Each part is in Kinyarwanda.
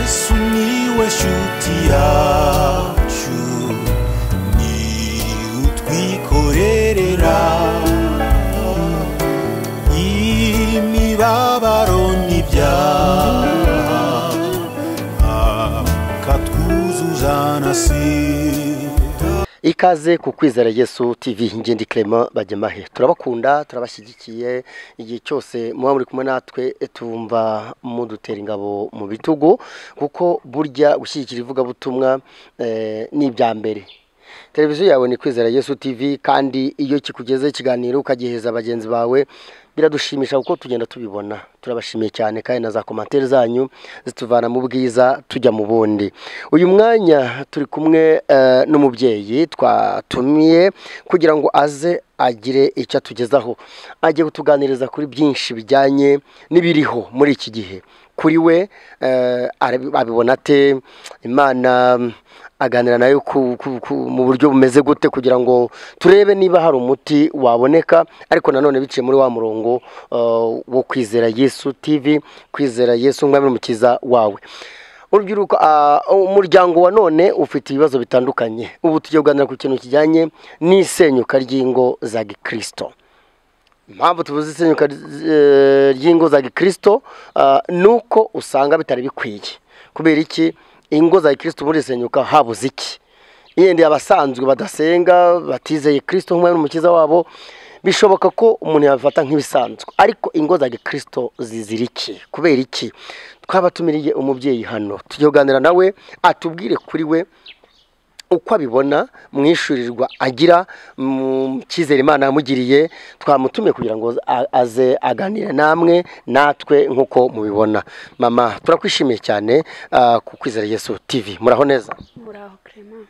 sumiłeś utiaciu ni utwikorerera imibabaro n'ibyaha akatwuzuzana sida ikaze ku kwizera yesu tv ingindi clement bajyamahe turabakunda turabashyigikiye igihe cyose muba muri kumwe natwe tumva mudutera ingabo mu bitugu kuko burya gushyigikira ivugabutumwa eh, ni ibya mbere televiziyo yawe ni kwizera yesu tv kandi iyo kikugezeho ikiganiro ukagiheza bagenzi bawe biradushimisha kuko tugenda tubibona turabashimiye cyane kandi na za komantere zanyu zituvana mu bwiza tujya mu bundi uyu mwanya turi kumwe eh, n'umubyeyi twatumiye kugira ngo aze agire icyo atugezaho agiye kutuganiriza kuri byinshi bijyanye n'ibiriho muri iki gihe kuri we eh, arabi- abibona ate imana aganira nayo ku- ku- ku- mu buryo bumeze gute kugira ngo turebe niba hari umuti waboneka ariko nanone biciye muri wa murongo eh, wo kwizera yesu tv kwizera yesu nk'umwami n'umukiza wawe urubyiruko ah, umuryango wa none ufite ibibazo bitandukanye ubu tugiye kuganira ku kintu kijyanye n'isenyuka ry'ingo za gikristo impamvu tuvuze isenyuka ry- eh, ry'ingo za gikristo ah, ni uko usanga bitari bikwiye kubera iki ingo za gikristo ubundi zisenyuka habuze iki yenda abasanzwe badasenga batizeye kristo nk'umwami n'umukiza wabo bishoboka ko umuntu yabifata nk'ibisanzwe ariko ingo za gikristo zizira iki kubera iki twabatumiriye umubyeyi hano tujye kuganira nawe atubwire kuri we uko abibona mu ishurirwa agira mu cyizere imana yamugiriye twamutumiye kugira ngo a- aze aganire namwe natwe nk'uko mubibona mama turakwishimiye cyane ah, ku kwizera yesu tv muraho neza muraho Clement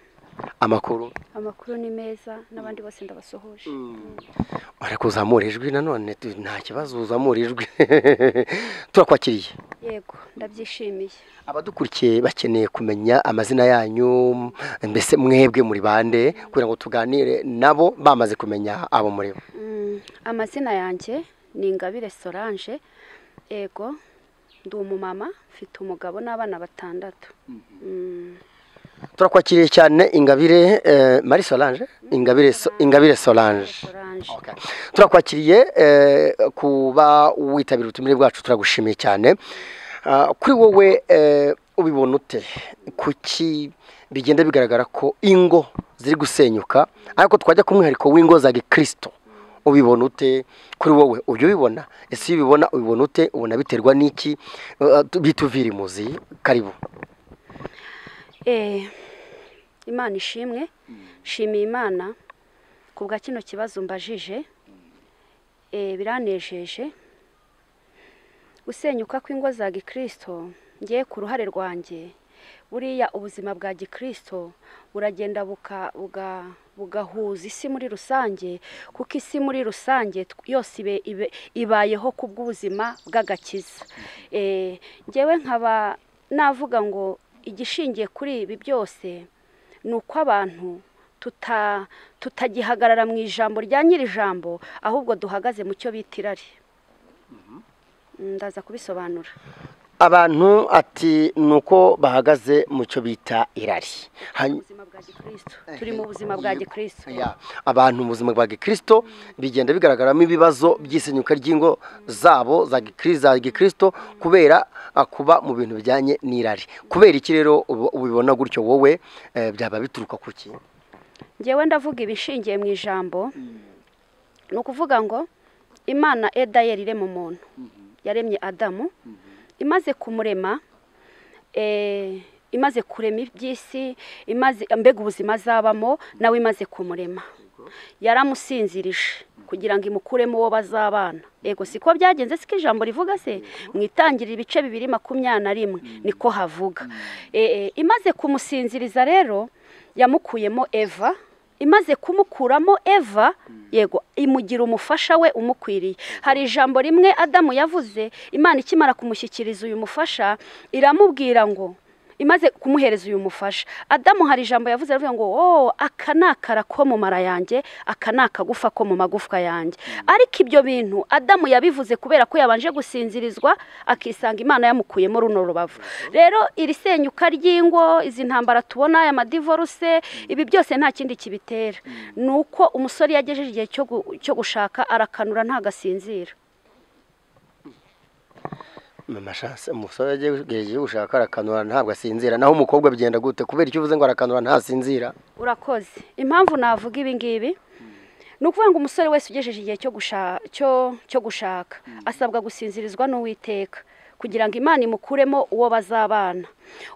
amakuru amakuru ni meza n'abandi bose ndabasuhuje ariko uzamura ijwi nanone tu- nta kibazo uzamura ijwi turakwakiriye yego ndabyishimiye abadukurikiye bakeneye kumenya amazina yanyu mbese mwebwe muri bande kugira ngo tuganire nabo bamaze kumenya abo muri bo Mm, amazina yanjye ni ingabire solange yego ndi umumama mfite umugabo n'abana batandatu Mm, turakwakiriye cyane ingabire eh, marie solange ingabire So- ingabire solange solange Okay. turakwakiriye eh, kuba witabira ubutumire bwacu turagushimiye cyane Ah, kuri wowe eh, ubibona ute kuki bigenda bigaragara ko ingo ziri gusenyuka ariko twajya ku mwihariko w'ingo za gikristo ubibona ute kuri wowe ujya ubibona ese iyo ubibona ubibona ute ubona biterwa n'iki Eh, tu- bituvira imuzi karibu Eh, imana ishimwe nshimiye imana ku bwa kino kibazo mbajije Eh, biranejeje gusenyuka kw'ingo za gikristo ngiye ku ruhare rwanjye buriya ubuzima bwa gikristo buragenda buka- buga- bugahuza isi muri rusange kuko isi muri rusange tw- yose ibe- ibe- ibayeho ku bw'ubuzima bw'agakiza Eh, njyewe nkaba navuga ngo igishingiye kuri ibi byose ni uko abantu tuta- tutagihagarara mu ijambo rya nyiri ijambo ahubwo duhagaze mu cyo bita irari ndaza kubisobanura abantu ati ni uko bahagaze mu cyo bita irari Hany- ubuzima bwa gikristo turi mu buzima bwa gikristo Ya, abantu mu buzima bwa gikristo bigenda bigaragaramo ibibazo by'isenyuka ry'ingo zabo za gikri- za gikristo kubera ah, kuba mu bintu bijyanye n'irari kubera iki rero ubu- ubibona gutyo wowe eh, byaba bituruka ku ki ngewe ndavuga ibishingiye mu ijambo ni ukuvuga ngo imana edayeri irema umuntu yaremye adamu imaze kumurema eh, imaze kurema iby'isi imaze mbega ubuzima azabamo nawe imaze kumurema yaramusinzirije kugira ngo imukuremo uwo bazabana yego siko byagenze siko ijambo rivuga se mu itangiriro ibice bibiri makumyabiri na rimwe niko havuga Eh, eh, imaze kumusinziriza rero yamukuyemo eva imaze kumukuramo eva yego imugira umufasha we umukwiriye hari ijambo rimwe adamu yavuze imana ikimara kumushyikiriza uyu mufasha iramubwira ngo imaze kumuhereza uyu mufasha adamu hari ijambo yavuze aravuga ngo wowe aka ni akara ko mu mara yanjye aka ni akagufa ko mu magufwa yanjye ariko ibyo bintu adamu yabivuze kubera ko yabanje gusinzirizwa akisanga imana yamukuyemo runo rubavu rero iri senyuka ry'ingo izi ntambara tubona aya madivoruse ibi byose nta kindi kibitera ni uko umusore yagejeje igihe cyo gu- cyo gushaka arakanura ntagasinzira mama shanse umusore yagejeje gushaka arakanura ntabwo asinzira naho umukobwa bigenda gute kubera icyo uvuze ngo arakanura ntasinzira urakoze impamvu navuga ibi ngibi ni ukuvuga ngo umusore wese ugejeje igihe cyo gusha- cyo- cyo gushaka asabwa gusinzirizwa n'uwiteka kugira ngo imana imukuremo uwo bazabana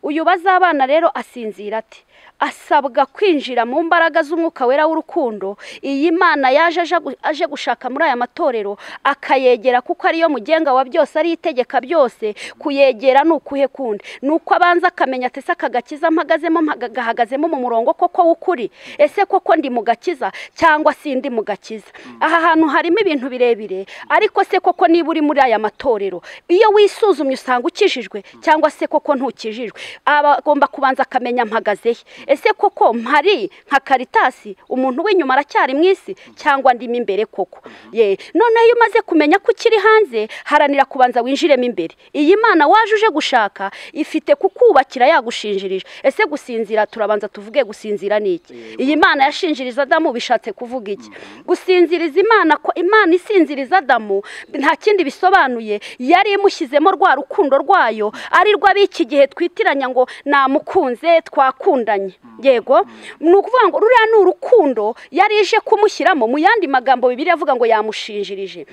uyu bazabana rero asinzira ati asabwa kwinjira mu mbaraga z'umwuka wera w'urukundo iyi mana yaje aje gu- aje gushaka muri aya matorero akayegera kuko ariyo mugenga wa byose ari itegeka byose kuyegera ni ukuhe kundi ni uko abanza akamenya ati se aka gakiza mpagazemo mpaga- gahagazemo mu murongo koko w'ukuri ese koko ndi mu gakiza cyangwa si ndi mu gakiza aha hantu harimo ibintu birebire ariko se koko niba uri muri aya matorero iyo wisuzumye usanga ukijijwe cyangwa se koko ntukijijwe aba agomba kubanza akamenya mpagaze he ese koko mpari nka karitasi umuntu w'inyuma aracyari mu isi cyangwa ndimo imbere koko ye noneho iyo umaze kumenya ko ukiri hanze haranira kubanza winjiremo imbere iyi mana waje uje gushaka ifite kukubakira yagushinjirije ese gusinzira turabanza tuvuge gusinzira ni iki iyi mana yashinjiriza adamu bishatse kuvuga iki gusinziriza imana ko imana isinziriza adamu nta kindi bisobanuye yari imushyizemo rwa rukundo rwayo ari rwo ab'iki gihe twitiranya ngo namukunze twakundanye yego ni ukuvuga ngo ruriya ni urukundo yari ije kumushyiramo mu yandi magambo bibiri avuga ngo yamushinjirije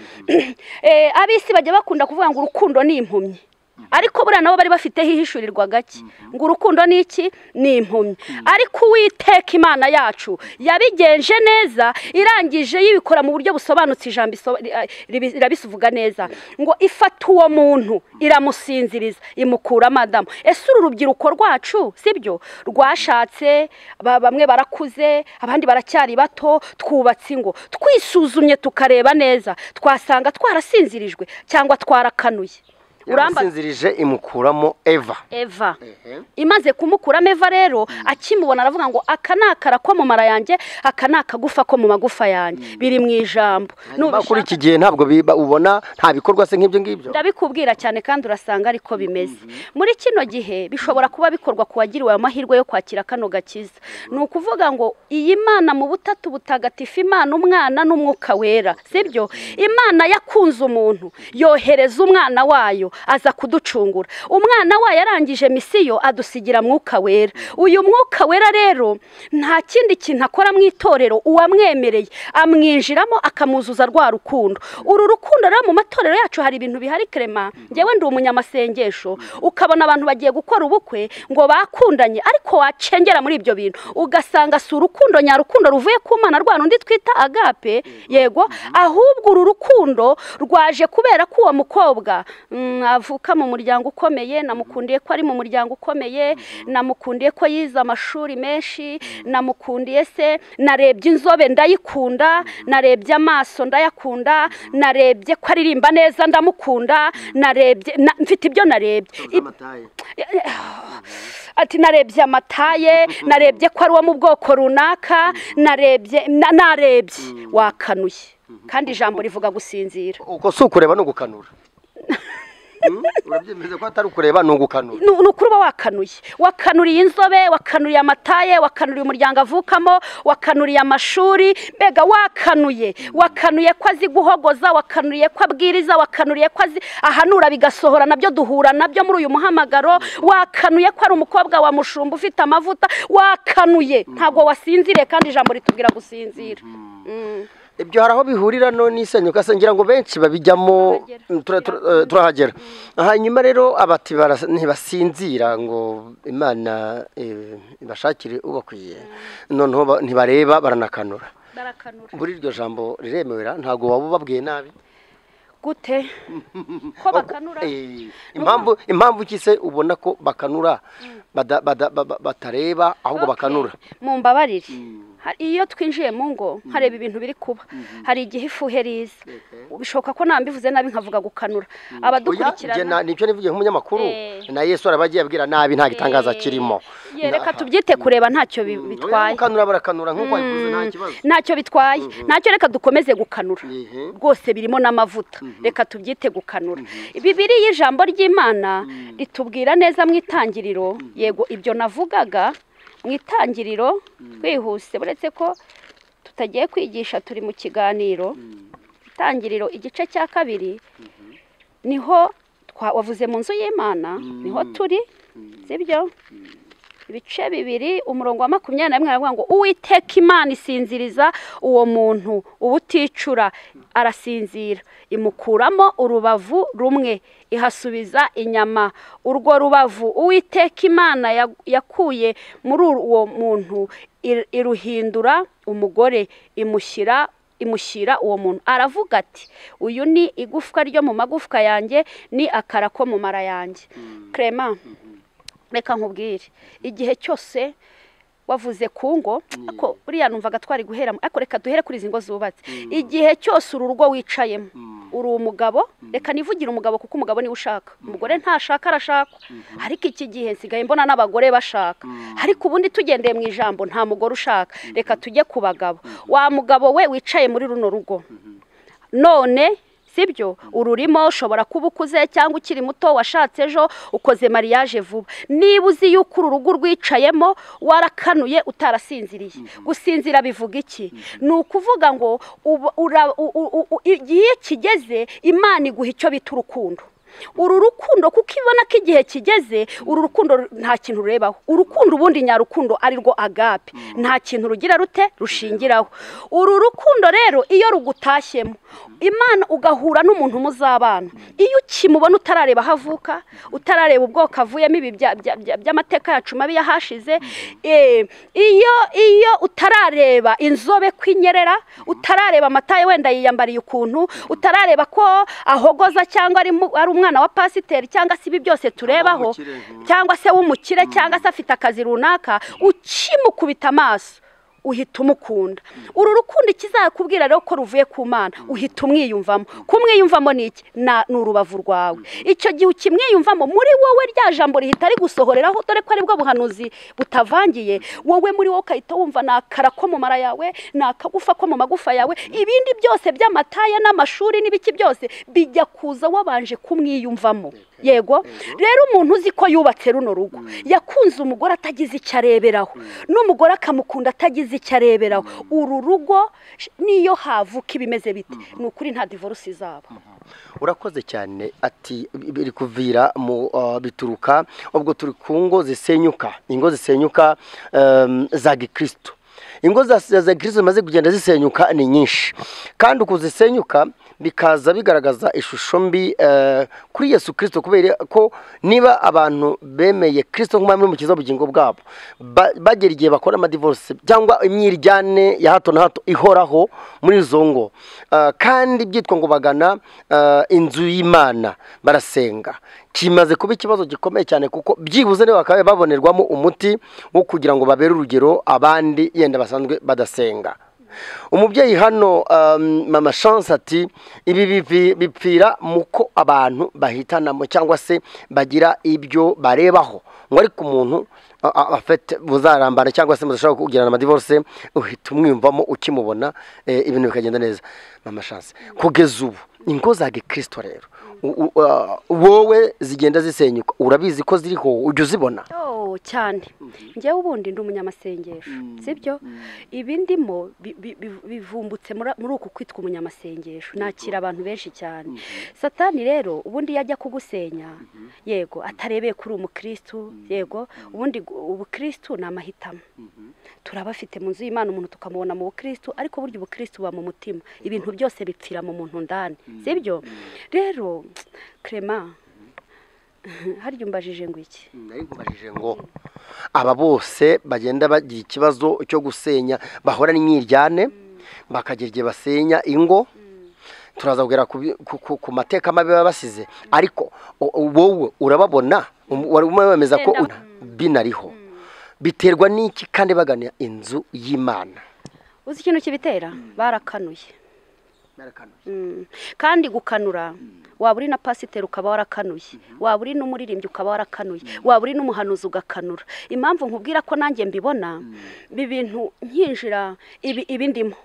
Eh, ab'isi bajya bakunda kuvuga ngo urukundo ni impumyi ariko buriya nabo bari bafiteho ihishurirwa gake ngo urukundo ni iki ni impumyi ariko uwiteka imana yacu yabigenje neza irangije yibikora mu buryo busobanutse ijambo iso- ri- a- ribi- irabisuvuga neza ngo ifata uwo muntu iramusinziriza imukura madamu ese uru rubyiruko rwacu sibyo rwashatse ba- bamwe barakuze abandi baracyari bato twubatse ingo twisuzumye tukareba neza twasanga twarasinzirijwe cyangwa twarakanuye Uramba- yamusinzirije imukuramo eva eva imaze kumukuramo eva rero akimubona aravuga ngo aka ni akara ko mu mara yanjye aka ni akagufa ko mu magufa yanjye biri mu ijambo nyuma kuri Nubishaka- iki gihe ntabwo biba- ubona nta bikorwa se nk'ibyo ngibyo ndabikubwira cyane kandi urasanga ariko bimeze muri kino gihe bishobora kuba bikorwa ku wagiriwe amahirwe yo kwakira kano gakiza ni ukuvuga ngo iyi mana mu butatu butagatifu imana umwana n'umwuka wera sibyo imana yakunze umuntu yohereza umwana wayo aza kuducungura umwana wayo arangije misiyo adusigira mwuka wera uyu mwuka wera rero nta kindi kintu akora mu itorero uwamwemereye amwinjiramo akamuzuza rwa rukundo uru rukundo rero mu matorero yacu hari ibintu bihari kerema ngewe ndi umunyamasengesho ukabona abantu bagiye gukora ubukwe ngo bakundanye ariko wacengera muri ibyo bintu ugasanga si urukundo nyarukundo ruvuye ku mana rwa rundi twita agape yego ahubwo uru rukundo rwaje kubera ko uwo mukobwa mm, avuka mu muryango ukomeye namukundiye ko ari mu muryango ukomeye namukundiye ko yize amashuri menshi namukundiye se narebye inzobe ndayikunda narebye amaso ndayakunda narebye ko aririmba neza ndamukunda narebye na- mfite ibyo narebye Ib- ati narebye amataye narebye ko ari uwo mu bwoko runaka narebye na- narebye wakanuye kandi ijambo rivuga gusinzira uko si ukureba ni ugukanura Hmm? urabyemeza ko atari ukureba ni ugukanura ni ni ukuri uba wakanuye wakanuriye inzobe wakanuriye amataye wakanuriye umuryango avukamo wakanuriye amashuri mbega wakanuye wakanuye ko azi guhogoza wakanuriye ko abwiriza wakanuriye ko azi ahanura bigasohora nabyo duhura nabyo muri uyu muhamagaro wakanuye ko ari umukobwa wa mushumba ufite amavuta wakanuye ntabwo wasinziriye kandi ijambo ritubwira gusinzira Mm. ibyo hari aho bihurira no n'isenyuka se ngira ngo benshi babijyamo Turahagera. tura- tura- eh, turahagera hanyuma rero abati baras- ntibasinzira ngo imana eh, ibashakire ubakwiye noneho ba- ntibareba baranakanura barakanura buri iryo jambo riremera ntabwo waba ubabwiye nabi gute ko bakanura Eh, impamvu impamvu ki se ubona ko bakanura bada- bada- ba- ba- batareba ahubwo Okay. bakanura mumbabarire Ha- iyo twinjiye mu ngo nkareba ibintu biri kuba hari igihe ifu iheriza bishoboka ko nambivuze nabi nkavuga gukanura Oya, njye na- abadukurikirana nicyo nivugiye nk'umunyamakuru Eh. na yesu araba agiye abwira nabi nta gitangaza Eh. kirimo Ye, reka tubyite kureba ntacyo bi- bitwaye gukanura barakanura nk'uko wabivuze nta kibazo ntacyo bitwaye ntacyo reka dukomeze gukanura Ehe. rwose birimo n'amavuta reka tubyite gukanura bibiriya ijambo ry'imana ritubwira neza mu itangiriro yego ibyo navugaga mu itangiriro twihuse uretse ko tutagiye kwigisha turi mu kiganiro itangiriro igice cya kabiri niho twa- wavuze mu nzu y'imana niho turi sibyo ibice bibiri umurongo wa makumyabiri na rimwe aravuga ngo uwiteka imana isinziriza uwo muntu uba uticura arasinzira imukuramo urubavu rumwe ihasubiza inyama urwo rubavu uwiteka imana ya- yakuye muri uwo muntu ir- iruhindura umugore imushyira imushyira uwo muntu aravuga ati uyu ni igufwa ryo mu magufwa yanjye ni akara ko mu mara yanjye Clement reka nkubwire igihe cyose wavuze ku ngo ako buriya numvaga twari guheramo ariko reka duhere kuri izi ngo zubatse igihe cyose uru rugo wicayemo uri umugabo reka nivugire umugabo kuko umugabo niwe ushaka umugore ntashaka arashakwa ariko iki gihe nsigaye mbona n'abagore bashaka ariko ubundi tugendeye mu ijambo nta mugore ushaka reka tujye ku bagabo wa mugabo we wicaye muri runo rugo none sibyo ururimo ushobora kuba ukuze cyangwa ukiri muto washatse ejo ukoze mariage vuba niba uzi yuko uru rugo urwicayemo warakanuye utarasinziriye gusinzira bivuga iki ni ukuvuga ngo uba- ura- u- u- u- u- igihe kigeze imana iguha icyo bita urukundo uru rukundo kuko ibona ko igihe kigeze uru rukundo ru- nta kintu urebaho urukundo ubundi nyarukundo ari rwo agape nta kintu rugira rute rushingiraho uru rukundo rero iyo rugutashyemo imana ugahura n'umuntu muzabana iyo ukimubona utarareba aho avuka utarareba ubwoko avuyemo ibi bya- bya- bya- by'amateka yacu mabi yahashize eh, iyo iyo utarareba inzobe kwinyerera utarareba amataye wenda yiyambariye ukuntu utarareba ko ahogoza cyangwa ari mu- ari umwana wa pasiteri cyangwa se ibi byose turebaho w'umukire, mhm. cyangwa se w'umukire cyangwa se afite akazi runaka ukimukubita amaso uhita umukunda uru rukundo ikizakubwira rero ko ruvuye ku mana uhita umwiyumvamo kumwiyumvamo ni iki Na- ni urubavu rwawe icyo gihe ukimwiyumvamo muri wowe rya jambo rihita rigusohoreraho dore ko ari bwo buhanuzi butavangiye wowe muri wowe ukahita wumva ni akara ko mu mara yawe ni akagufa ko mu magufa yawe ibindi byose by'amataya n'amashuri n'ibiki byose bijya kuza wabanje kumwiyumvamo yego rero umuntu uzi ko yubatse runo rugo yakunze umugore atagize icyo areberaho n'umugore akamukunda atagize icyo areberaho uru rugo sh- niyo havuka ibimeze bite ni ukuri nta divorce izaba urakoze cyane ati biri kuvira mu ah, bituruka ubwo turi ku ngo zisenyuka ingo zisenyuka em, za gikristo ingo za za gikristo zimaze kugenda zisenyuka ni nyinshi kandi uku zisenyuka bikaza bigaragaza ishusho mbi eh, kuri yesu kirisito kubera ko niba abantu bemeye kirisito nk'umwami n'umukiza w'ubugingo bwabo ba- bagera igihe bakora amadivorisi cyangwa imyiryane ya hato na hato ihoraho muri izo ngo Ah, kandi byitwa ngo bagana ah, inzu y'imana barasenga kimaze kuba ikibazo gikomeye cyane kuko byibuze niba bakaba babonerwamo umuti wo kugira ngo babere urugero abandi yenda basanzwe badasenga umubyeyi hano um, mama chance ati ibi bivi- bipfira muko abantu bahitanamo cyangwa se bagira ibyo barebaho ngo ariko umuntu a- a- afite buzarambana cyangwa se mudashobora kugirana amadivorce uhita umwiyumvamo ukimubona eh, ibintu bikagenda neza mama chance kugeza ubu ingo za gikristo rero u- u- ah, wowe zigenda zisenyuka urabizi ko ziriho ujya uzibona Oh, cyane njyewe ubundi ndi umunyamasengesho sibyo ibi ndimo bi- bi- bi- bivumbutse mura- muri uku kwitwa umunyamasengesho nakira abantu benshi cyane satani rero ubundi iyo ajya kugusenya yego atarebeye kuri umukristu yego ubundi gu- ubukristu ni amahitamo turabafite mu nzu y'imana umuntu tukamubona mu bukristu ariko burya ubukristu buba mu mutima ibintu byose bipfira mu muntu ndani sibyo rero Clement harya umbajije ngo iki nari nkubajije ngo aba bose bagenda bagira ikibazo cyo gusenya bahora n'imyiryane bakagira igihe basenya ingo turaza kugera ku bi- ku- ku- ku mateka mabi baba basize ariko o- o- wowe urababona um- wari umwe wemeza ko Wenda- binariho biterwa n'iki kandi bagana inzu y'imana uzi ikintu kibitera barakanuye Mm. kandi gukanura waba uri na pasiteri ukaba warakanuye waba uri n'umuririmbyi ukaba warakanuye waba uri n'umuhanuzi ugakanura impamvu nkubwira ko nanjye mbibona ibi bintu nkinjira ibi ibi ndimo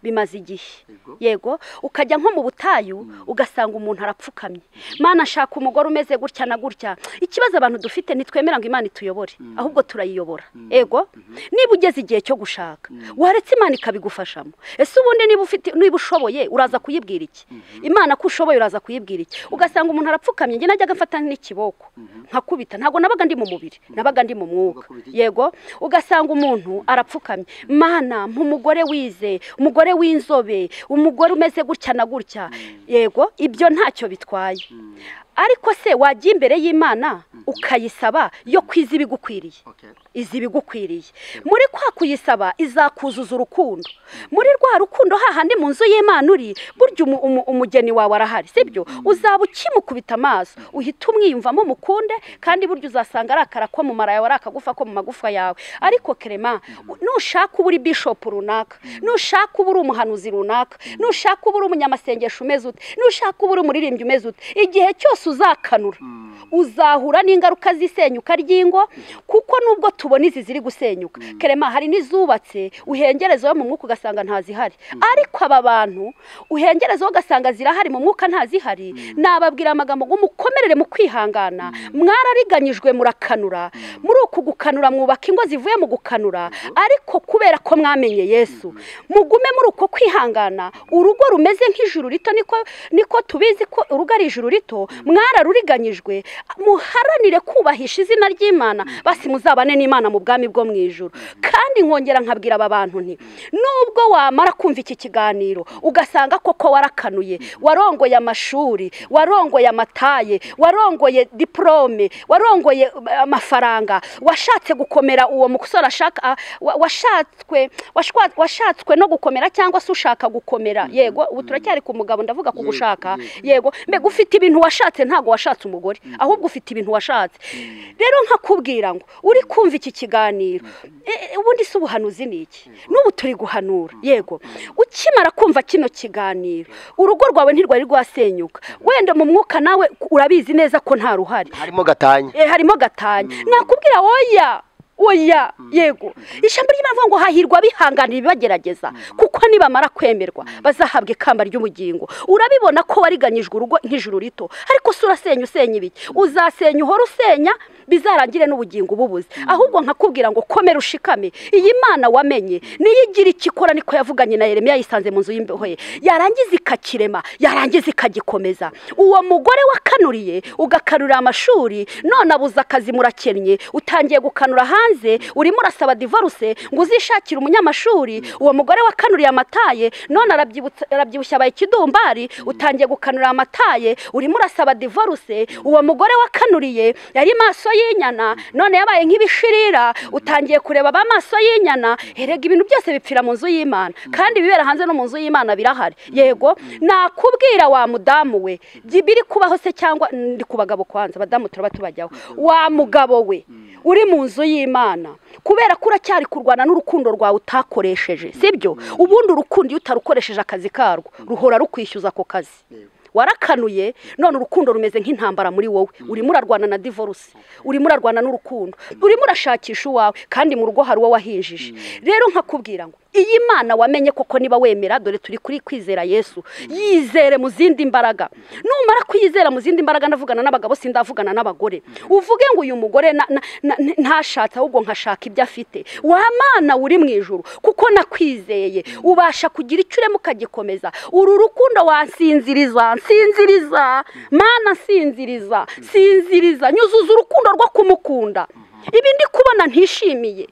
bimaze igihe yego ukajya nko mu butayu ugasanga umuntu arapfukamye mana ashaka umugore umeze gutya na gutya ikibazo abantu dufite ntitwemera ngo imana ituyobore ahubwo turayiyobora yego niba ugeze igihe cyo gushaka waretse imana ikabigufashamo ese ubundi niba ufite niba ushoboye uraza kuyibwira iki imana ko ushoboye uraza kuyibwira iki ugasanga umuntu arapfukamye njye najyaga agafata n'ikiboko nkakubita ntabwo nabaga ndi mu mubiri nabaga ndi mu mwuka yego ugasanga umuntu arapfukamye mana nk'umugore wize umugore w'inzobe umugore umeze gutya na gutya yego ibyo ntacyo bitwaye ariko se wajya imbere y'imana ukayisaba yo kwiza ibigukwiriye izi ibigukwiriye muri kwa kuyisaba izakuzuza urukundo muri rwa rukundo hahandi mu nzu y'imana uri burya umu- umu- umugeni wawe arahari sibyo uzaba ukimukubita amaso uhita umwiyumvamo mukunde kandi burya uzasanga ari akara ko mu mara yawe ari akagufa ko mu magufa yawe ariko kerema nushaka uba uri bishopu runaka nushaka uba uri umuhanuzi runaka nushaka uba uri umunyamasengesho umeze ute nushaka uba uri umuririmbyi umeze ute igihe cyose uzakanura uzahura n'ingaruka z'isenyuka ry'ingo kuko nubwo tubona izi ziri gusenyuka kerema hari n'izubatse uhengerezaho mu mwuka ugasanga ntazihari ariko aba bantu uhengerezaho ugasanga zirahari mu mwuka ntazihari nababwira amagambo ngo mukomerere mu kwihangana mwarariganyijwe murakanura muri uku gukanura mwubaka ingo zivuye mu gukanura ariko kubera ko mwamenye yesu mugume muri uko kwihangana urugo rumeze nk'ijuru rito niko niko tubizi ko urugo ari ijuru rito mwararuriganyijwe muharanire kubahisha izina ry'imana basi muzabane n'imana mu bwami bwo mu ijuru kandi nkongera nkabwira aba bantu nti nubwo wamara kumva iki kiganiro ugasanga koko warakanuye warongoye amashuri warongoye amataye warongoye diporome warongoye eh, amafaranga washatse gukomera uwo musore ashaka ah, wa- washatswe washwa- washatswe no gukomera cyangwa se ushaka gukomera yego ubu turacyari ku mugabo ndavuga ku gushaka yego mbega ufite ibintu washatse ntabwo washatse umugore ahubwo ufite ibintu washatse rero nkakubwira ngo uri kumva iki kiganiro e- e, ubundi si ubuhanuzi ni iki n'ubu turi guhanura yego ukimara kumva kino kiganiro urugo rwawe ntirwari rwasenyuka wenda mu mwuka nawe urabizi neza ko nta ruhari harimo gatanya Eh, harimo gatanya nakubwira oya oya yego ijambo ry'imana rivuga ngo hahirwa bihanganira ibibagerageza kuko nibamara kwemerwa bazahabwa ikamba ry'ubugingo urabibona ko wariganyijwe urugo nk'ijuru rito ariko si urasenya usenya ibiki uzasenya uhora usenya bizarangire n'ubugingo ububuze ahubwo nkakubwira ngo komera ushikame iyi mana wamenye niyo igira icyo ikora niko yavuganye na yeremiya yisanze mu nzu y'imbeho ye yarangiza ikakirema yarangiza ikagikomeza uwo mugore wakanuriye ugakanurira amashuri none abuze akazi murakennye utangiye gukanura hanze urimo urasaba divorce ngo uzishakire umunyamashuri uwo mugore wakanuriye amataye none arabyibutsa- arabyibushye abaye ikidumbari utangiye gukanura amataye urimo urasaba divorce uwo mugore wakanuriye yari maso y'inyana none yabaye nk'ibishirira utangiye kureba ba maso y'inyana erega ibintu byose bipfira mu nzu y'imana kandi ibibera hanze no mu nzu y'imana birahari yego nakubwira wa mudamu we jya ibiri kubaho se cyangwa ndi ku bagabo kwanza abadamu turaba tubajyaho wa mugabo we uri mu nzu y'imana kubera ko uracyari kurwana n'urukundo rwawe utakoresheje sibyo ubundi urukundo iyo utarukoresheje akazi karwo ruhora rukwishyuza ako kazi warakanuye none urukundo rumeze nk'intambara muri wowe urimo urarwana na divorce urimo urarwana n'urukundo urimo urashakisha uwawe kandi mu rugo hari uwo wahinjije rero nkakubwira ngo iyi mana wamenye koko niba wemera dore turi kuri kwizera yesu yizere mu zindi mbaraga numara kuyizera mu zindi mbaraga ndavugana n'abagabo sindavugana n'abagore uvuge ngo uyu mugore na- na- na- ntashatse ahubwo nkashaka ibyo afite wa mana uri mu ijuru kuko nakwizeye ubasha kugira icyo urema ukagikomeza uru rukundo wansinziriza nsinziriza mana nsinziriza sinziriza nyuzuza urukundo rwo kumukunda ibi ndi kubona ntishimiye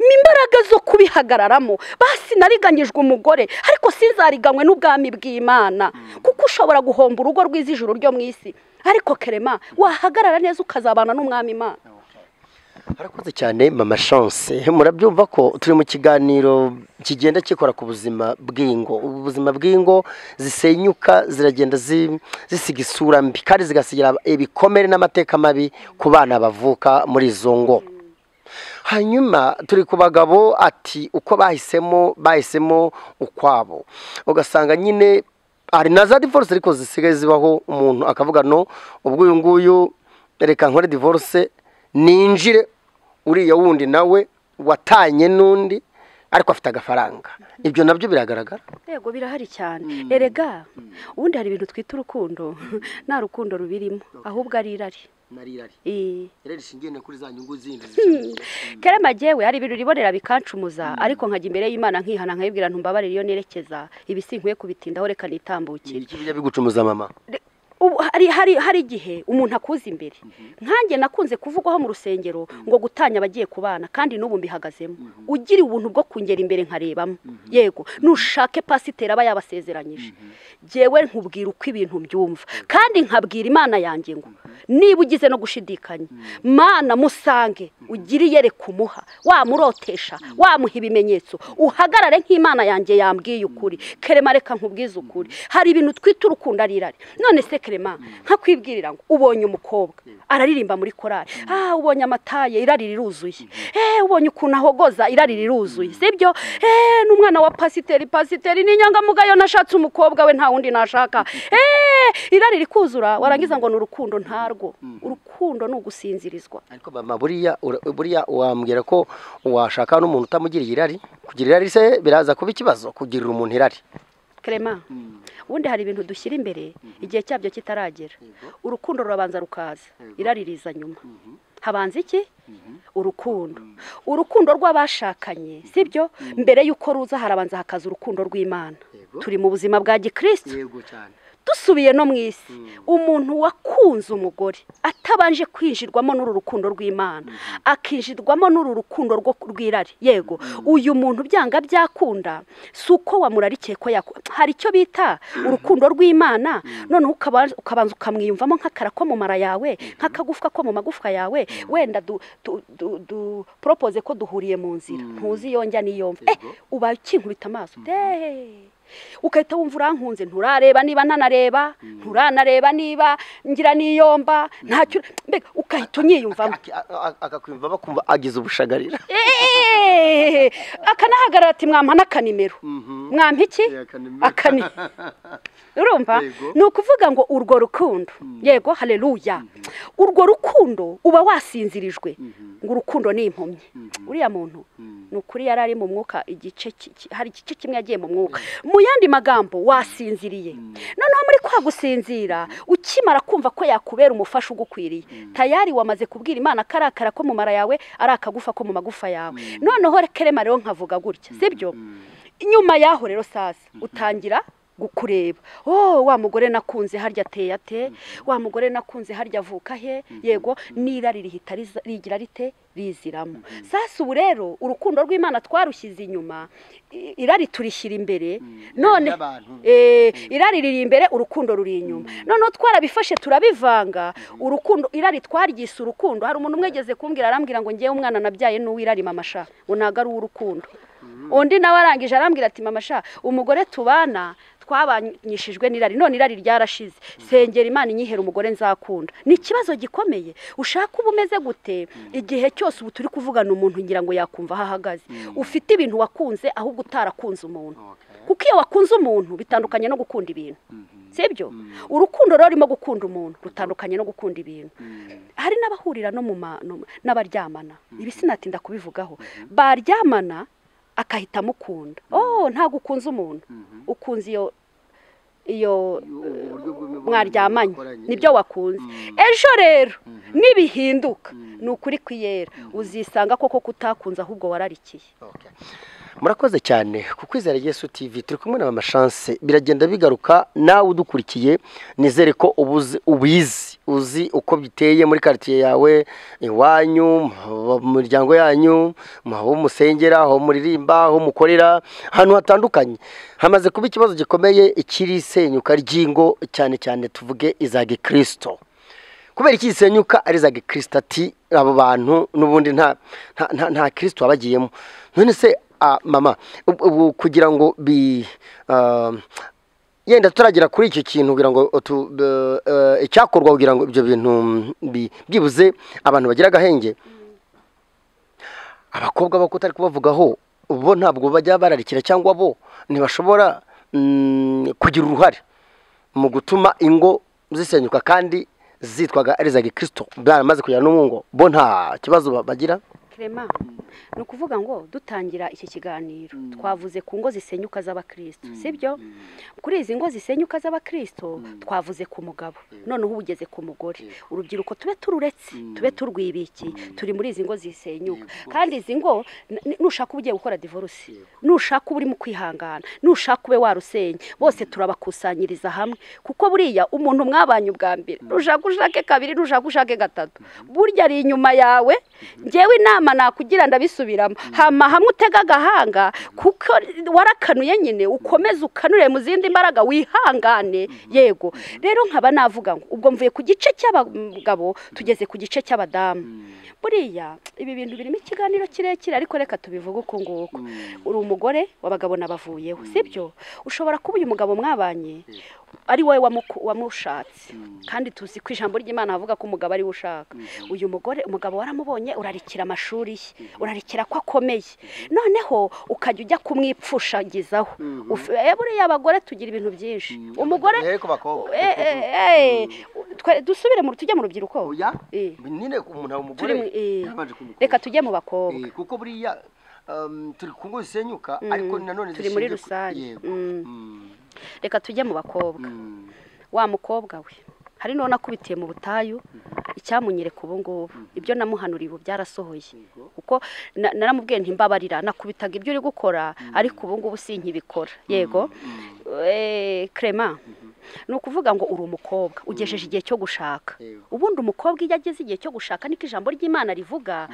ni imbaraga zo kubihagararamo basi nariganyijwe umugore ariko sinzariganywe n'ubwami bw'imana kuko ushobora guhomba urugo rwiza ijuru ryo mu isi ariko kerema wahagarara neza ukazabana n'umwami imana harakoze cyane mama chance murabyumva ko turi mu kiganiro kigenda kikora ku buzima bw'ingo ubuzima bw'ingo zisenyuka ziragenda zi- zisiga isura mbi kandi zigasigira ibikomere n'amateka mabi ku bana bavuka muri izo ngo hanyuma turi ku bagabo ati uko bahisemo bahisemo ukwabo ugasanga nyine hari na za divorce ariko zisigaye zibaho umuntu akavuga no ubwo uyu nguyu reka nkore divorce ninjire uriya wundi nawe watanye n'undi ariko afite agafaranga ibyo nabyo biragaragara yego birahari cyane erega ubundi hari ibintu twita urukundo nta rukundo rubirimo ahubwo ari irari Ii. kerema magewe hari ibintu ribonera bikancumuza ariko nkajya imbere y'imana nkihana nkayibwira ntumbabarire iyo nerekeza ibi sinkwiye kubitindaho reka nitambukire iki bijya bigucumuza mama Ubu hari hari hari igihe umuntu akuza imbere nkanjye nakunze kuvugwaho mu rusengero ngo gutanya abagiye kubana kandi n'ubu mbihagazemo ugira ubuntu bwo kungera imbere nkarebamo yego nushake pasiteri aba yabasezeranyije ngewe nkubwira uko ibintu mbyumva kandi nkabwira imana yanjye ngo niba ugize no gushidikanya mana musange ugire iyereka umuha wamurotesha wamuha ibimenyetso uhagarare nk'imana yanjye yambwiye ukuri kerema reka nkubwize ukuri hari ibintu twita urukundo ari irari none se kerema nkakwibwirira ngo ubonye umukobwa araririmba muri korari ah ubonye amataye irari riruzuye eh ubonye ukuntu ahogoza irari riruzuye sibyo eh n'umwana wa pasiteri pasiteri ni inyangamugayo nashatse umukobwa we nta wundi nashaka eh irari rikuzura warangiza ngo ni urukundo ntarwo urukundo ni ugusinzirizwa ariko mama buriya ura- buriya wambwira ko washaka n'umuntu utamugiriye irari kugira irari se biraza kuba ikibazo kugirira umuntu irari kerema ubundi hari ibintu dushyira imbere igihe cyabyo kitaragera urukundo rurabanza rukaza irari riza nyuma habanza iki urukundo urukundo rw'abashakanye sibyo mbere y'uko ruza harabanza hakaza urukundo rw'imana turi mu buzima bwa gikristo yego cyane dusubiye no mu isi umuntu wakunze umugore atabanje kwinjirwamo n'uru rukundo rw'imana akinjirwamo n'uru rukundo rwo rw'irari yego uyu muntu byanga byakunda si uko wamurarikiye ko yakunda hari icyo bita urukundo rw'imana noneho ukaba- ukabanza ukamwiyumvamo nk'akara ko mu mara yawe nk'akagufwa ko mu magufwa yawe wenda du- du- du- du- propose ko duhuriye mu nzira ntuzi yonjya n'iyomva eh ubaye ukinkubita amaso Dee. ugahita wumva urankunze nturareba niba ntanareba nturanareba niba ngira niyomba ntacyo mbega ugahita unyiyumvamo akakwimva bakumva agize ubushagarira Eeeeeeeeeeeeeeeeeeeeeeeeeeeeeeeeeeeeeeeeeeeeee akanahagarara ati mwampa n'akanimero mwampa iki Eh, akanimero. akani urumva Yego. ni ukuvuga ngo urwo rukundo yego haleluya urwo rukundo uba wasinzirijwe ngo urukundo ni impumyi uriya muntu ni ukuri yari ari mu mwuka igice ki- ki- hari igice kimwe yagiye mu mwuka mu yandi magambo wasinziriye noneho muri kwa gusinzira ukimara kumva ko yakubera umufasha ugukwiriye tayari wamaze kubwira imana karakara ko mu mara yawe ari akagufa ko mu magufa yawe noneho kerema rero nkavuga gutya sibyo nyuma yaho rero sasa utangira kureba oh wa mugore nakunze harya ateye ate wa mugore nakunze harya avuka he yego n'irari rihita riza- rigira rite riziramo sasa ubu rero urukundo rw'imana twarushyize inyuma i- irari turishyira imbere none ry'abantu. Eh, irari riri imbere urukundo ruri inyuma noneho twarabifashe turabivanga urukundo irari twaryise urukundo hari umuntu umwegeze kumbwira arambwira ngo ngewe umwana nabyaye n'uwirari mama sha ngo ntabwo ari uw'urukundo undi nawe arangije arambwira ati mama sha umugore tubana twabanyishijwe n'irari none irari ryarashize sengera imana inyihere umugore nzakunda ni ikibazo gikomeye ushaka uba umeze gute igihe cyose ubu turi kuvugana umuntu ngira ngo yakumva aho ahagaze ufite ibintu wakunze ahubwo utarakunze umuntu kuko iyo wakunze umuntu bitandukanye no gukunda ibintu sibyo urukundo rero rurimo gukunda umuntu rutandukanye no gukunda ibintu hari n'abahurira no mu ma- no- n'abaryamana ibi sinatinda kubivugaho baryamana akahita amukunda oh ntabwo ukunze umuntu ukunze iyo iyo mwaryamanye nibyo wakunze ejo rero nibihinduka ni ukuri kwiyera uzisanga koko kutakunze ahubwo wararikiye murakoze cyane ku kwizera yesu tv turi kumwe na mama chance biragenda bigaruka nawe udukurikiye nizere ko ubuzi ubizi uzi uko biteye muri quartier yawe iwanyu mu miryango yanyu mu aho musengera aho muririmba aho mukorera ahantu hatandukanye hamaze kuba ikibazo gikomeye ikiri isenyuka ry'ingo cyane cyane tuvuge iza gikristo kubera iki gisenyuka ari za gikristo ati abo bantu n'ubundi nta nta nta nta kirisito wabagiyemo none se ah, mama ubu- ubu kugira ngo bi ah, yenda turagera kuri icyo kintu kugira ngo tu- be- eh, icyakorwa kugira ngo ibyo bintu mm, bi- byibuze abantu bagira agahenge abakobwa bo kutari kubavugaho bo ntabwo bajya bararikira cyangwa bo ntibashobora mm, kugira uruhare mu gutuma ingo zisenyuka kandi zitwaga ari iza gikristo baramaze kugera no mu ngo bo nta kibazo ba- bagira Clement ni ukuvuga ngo dutangira iki kiganiro twavuze ku ngo zisenyuka z'abakristo sibyo kuri izi ngo zisenyuka z'abakristo twavuze ku mugabo noneho ubu ugeze ku mugore urubyiruko tube tururetse tube turwibiki turi muri izi ngo zisenyuka kandi izi ngo n- n- nushaka uba ugiye gukora divorce nushaka uba urimo kwihangana nushaka ube warusenya bose turabakusanyiriza hamwe kuko buriya umuntu mwabanye ubwa mbere nushaka ushake kabiri nushaka ushake gatatu burya ari inyuma yawe ngewe inama nakugira ndabisubiramo hama hamwe utega agahanga kuko warakanuye nyine ukomeze ukanure mu zindi mbaraga wihangane yego rero nkaba navuga ngo ubwo mvuye ku gice cy'abagabo tugeze ku gice cy'abadamu buriya ibi bintu birimo ikiganiro kirekire ariko reka tubivuge uku nguku uri umugore w'abagabo n'abavuyeho sibyo ushobora kuba uyu mugabo mwabanye ari wowe wamuku- wamushatse kandi tuzi ko ijambo ry'imana havuga ko umugabo ari we ushaka uyu mugore umugabo waramubonye urarikira amashuri ye urarikira ko akomeye noneho ukajya ujya kumwipfushagizaho Uf- eh, buriya abagore tugira ibintu byinshi umugore Eh, ku bakobwa Eh, eh, eh, twe- dusubire mu tujye mu rubyiruko oya Eh. nyine umuntu aba umugore Turi mu- eh. yabanje kumukunda. reka tujye mu bakobwa Eh, kuko buriya um, turi ku ngo zisenyuka ariko nanone turi zishingiye muri ku- rusange. yego. Mm. Mm, reka tujye mu bakobwa mm. wa mukobwa we hari n'uwo nakubitiye mu butayu icyamunyereka ubu ngubu ibyo namuhanuriye ubu byarasohoye kuko na- naramubwiye ntimbabarira nakubitaga ibyo uri gukora ariko ubu ngubu sinkibikora yego Eh, Clement ni ukuvuga ngo uri umukobwa ugejeje igihe cyo gushaka Yego. ubundi umukobwa iyo ageze igihe cyo gushaka niko ijambo ry'imana rivuga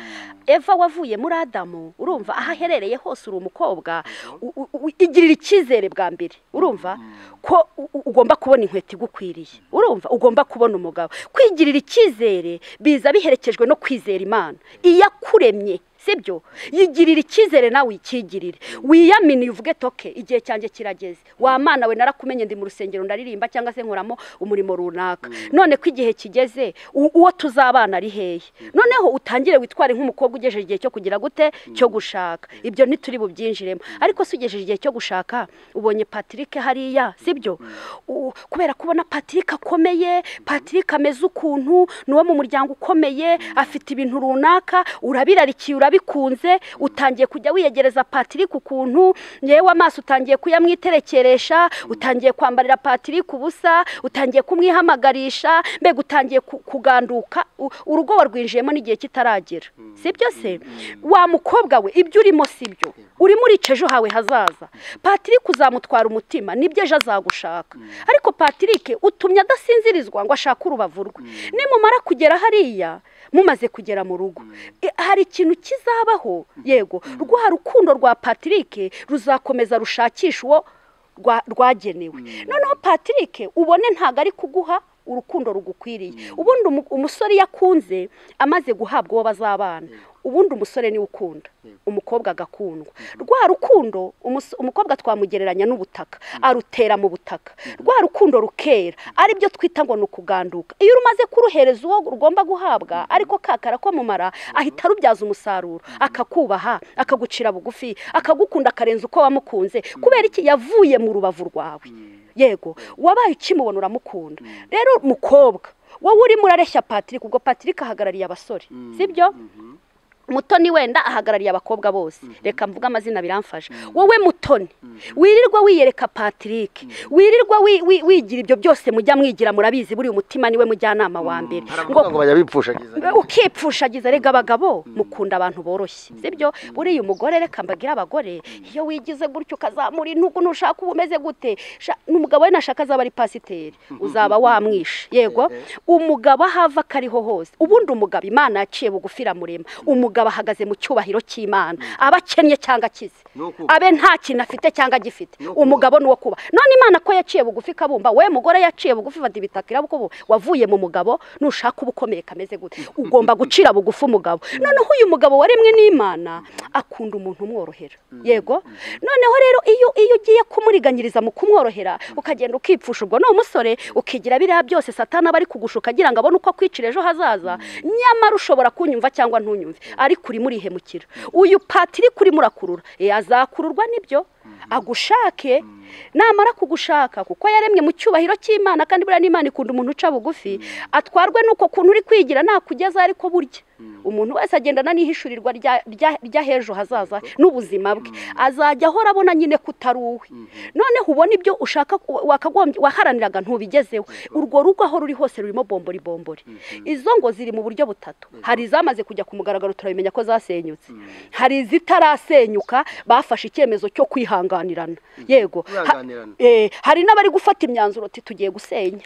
eva wavuye muri adamu urumva aho aherereye hose uri umukobwa u- u- u- igirira icyizere bwa mbere urumva ko u- u- ugomba kubona inkweto igukwiriye urumva ugomba kubona umugabo kwigirira icyizere biza biherekejwe no kwizera imana iyo akuremye sibyo yigirira icyizere nawe uyikigirire wiyaminiye uvuge toke igihe cyanjye kirageze wa mana we narakumenye ndi mu rusengero ndaririmba cyangwa se nkoramo umurimo runaka none ko igihe kigeze u- uwo tuzabana ari hehe noneho utangire witware nk'umukobwa ugejeje igihe cyo kugira gute cyo gushaka ibyo ntituri bubyinjiremo ariko se ugejeje igihe cyo gushaka ubonye Patrick hariya sibyo U- kubera kubona Patrick akomeye Patrick ameze ukuntu ni uwo mu muryango ukomeye afite ibintu runaka urabirarikiye urabikunze utangiye kujya wiyegereza Patrick ukuntu yewe amaso utangiye kuyamwiterekeresha utangiye kwambarira Patrick ubusa utangiye kumwihamagarisha mbega utangiye ku- kuganduka U- urugo warwinjiyemo n'igihe kitaragera sibyo se wa mukobwa we ibyo urimo sibyo urimo urica ejo hawe hazaza Patrick uzamutwara umutima nibyo ejo azagushaka ariko Patrick utumye adasinzirizwa ngo ashake urubavu rwe nimumara kugera hariya mumaze kugera mu rugo E, hari ikintu kizabaho yego rwa rukundo rwa Patrick ruzakomeza rushakisha uwo rwa- rwagenewe noneho Patrick ubone ntabwo ari kuguha urukundo rugukwiriye ubundi umu- umusore iyo akunze amaze guhabwa uwo bazabana ubundi umusore niwe ukunda umukobwa agakundwa rwa rukundo umus- umukobwa twamugereranya n'ubutaka arutera mu butaka rwa rukundo rukera aribyo twita ngo ni ukuganduka iyo umaze kuruhereza uwo rugomba guhabwa ariko kakara ko mumara ahita arubyaza umusaruro akakubaha akagucira bugufi akagukunda akarenza uko wamukunze kubera iki yavuye mu rubavu rwawe yego wabaye ukimubona uramukunda rero mukobwa wowe urimo urareshya patrick ubwo patrick ahagarariye abasore sibyo mutoni wenda ahagarariye abakobwa bose reka mvuge amazina biramfasha wowe mutoni wirirwa wiyereka patrick wirirwa wi- wi- wigira ibyo byose mujya mwigira murabizi buriya umutima niwe mujyanama wa mbere ngo Baravuga ngo bajya bipfushagiza Mbe ukipfushagiza rega abagabo mukunda abantu boroshye sibyo buriya umugore reka mbagire abagore iyo wigize gutyo ukazamura intugu ntushaka uba umeze gute Sha- n'umugabo we nashaka azaba ari pasiteri uzaba wamwishe yego umugabo aho ava ko ariho hose ubundi umugabo imana yaciye bugufi iramurema umugabo ahagaze mu cyubahiro cy'imana aba akennye cyangwa akize Ni uko- abe nta kintu afite cyangwa agifite No kuba. umugabo ni uwo kuba none imana ko yaciye bugufi kabumba we mugore yaciye bugufi fata ibitaka irabukubu wavuye mu mugabo nushaka uba ukomeye kameze gute ugomba gucira bugufi umugabo noneho uyu mugabo waremwe n'imana akunda umuntu umworohera yego noneho rero iyo iyo ugiye kumuriganyiriza mu kumworohera ukagenda ukipfusha ubwo ni umusore ukigira biriya byose satana aba ari kugushuka agira ngo abone uko akwicira ejo hazaza nyamara ushobora kunyumva cyangwa ntunyumve ari kuri murihemukira uyu pati iri kuri murakurura eh, azakururwa n'ibyo agushake namara kugushaka kuko yaremwe mu cyubahiro cy'imana kandi buriya n'imana ikunda umuntu uca bugufi atwarwe n'uko kuntu uri kwigira nakugeza ariko burya umuntu wese agendana n'ihishurirwa rya- rya- ry'ah'ejo hazaza n'ubuzima bwe azajya ahora abona nyine kutari uwe noneho ubona ibyo ushaka ku- wakagombye waharaniraga ntubigezeho urwo rugo aho ruri hose rurimo bombori bombori izo ngo ziri mu buryo butatu hari izamaze kujya ku mugaragaro turabimenya ko zasenyutse hari izitarasenyuka bafashe icyemezo cyo kwihanganirana yego Ha- Kwihanganirana. eh, hari n'abari gufata imyanzuro ati tugiye gusenya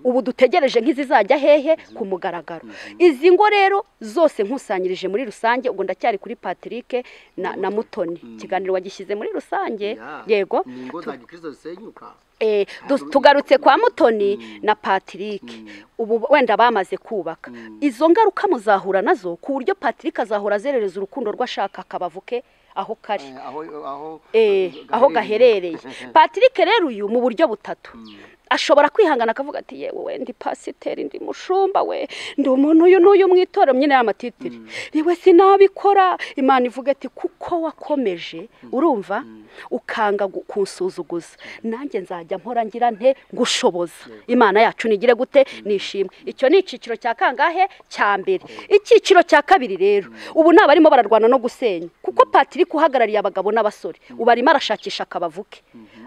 ubu dutegereje nk'izizajya hehe ku mugaragaro izi ngo rero zose nkusanyirije muri rusange ubwo ndacyari kuri patrick na, na mutoni ikiganiro wagishyize muri rusange yego ni ingo za gikristo zisenyuka Eh, du- tugarutse kwa mutoni na patrick ubu wenda bamaze kubaka izo ngaruka muzahura nazo ku buryo patrick azahora azerereza urukundo rw'ashaka akabavuke aho kari Eh, aho aho eh, aho gaherereye patrick rero uyu mu buryo butatu ashobora kwihangana akavuga ati yewe we ndi pasiteri ndi mushumba we ndi umuntu uyu n'uyu mu itorero nyine y'amatitiri niwe sinabikora imana ivuga ati kuko wakomeje urumva ukanga gu- kunsuzuguza nanjye nzajya mpora ngira nte gushoboza imana yacu nigire gute nishimwe icyo ni icyiciro cya kangahe cya mbere icyiciro cya kabiri rero ubu ni abarimo bararwana no gusenya kuko patrick uhagarariye abagabo n'abasore ubu arimo arashakisha akabavuke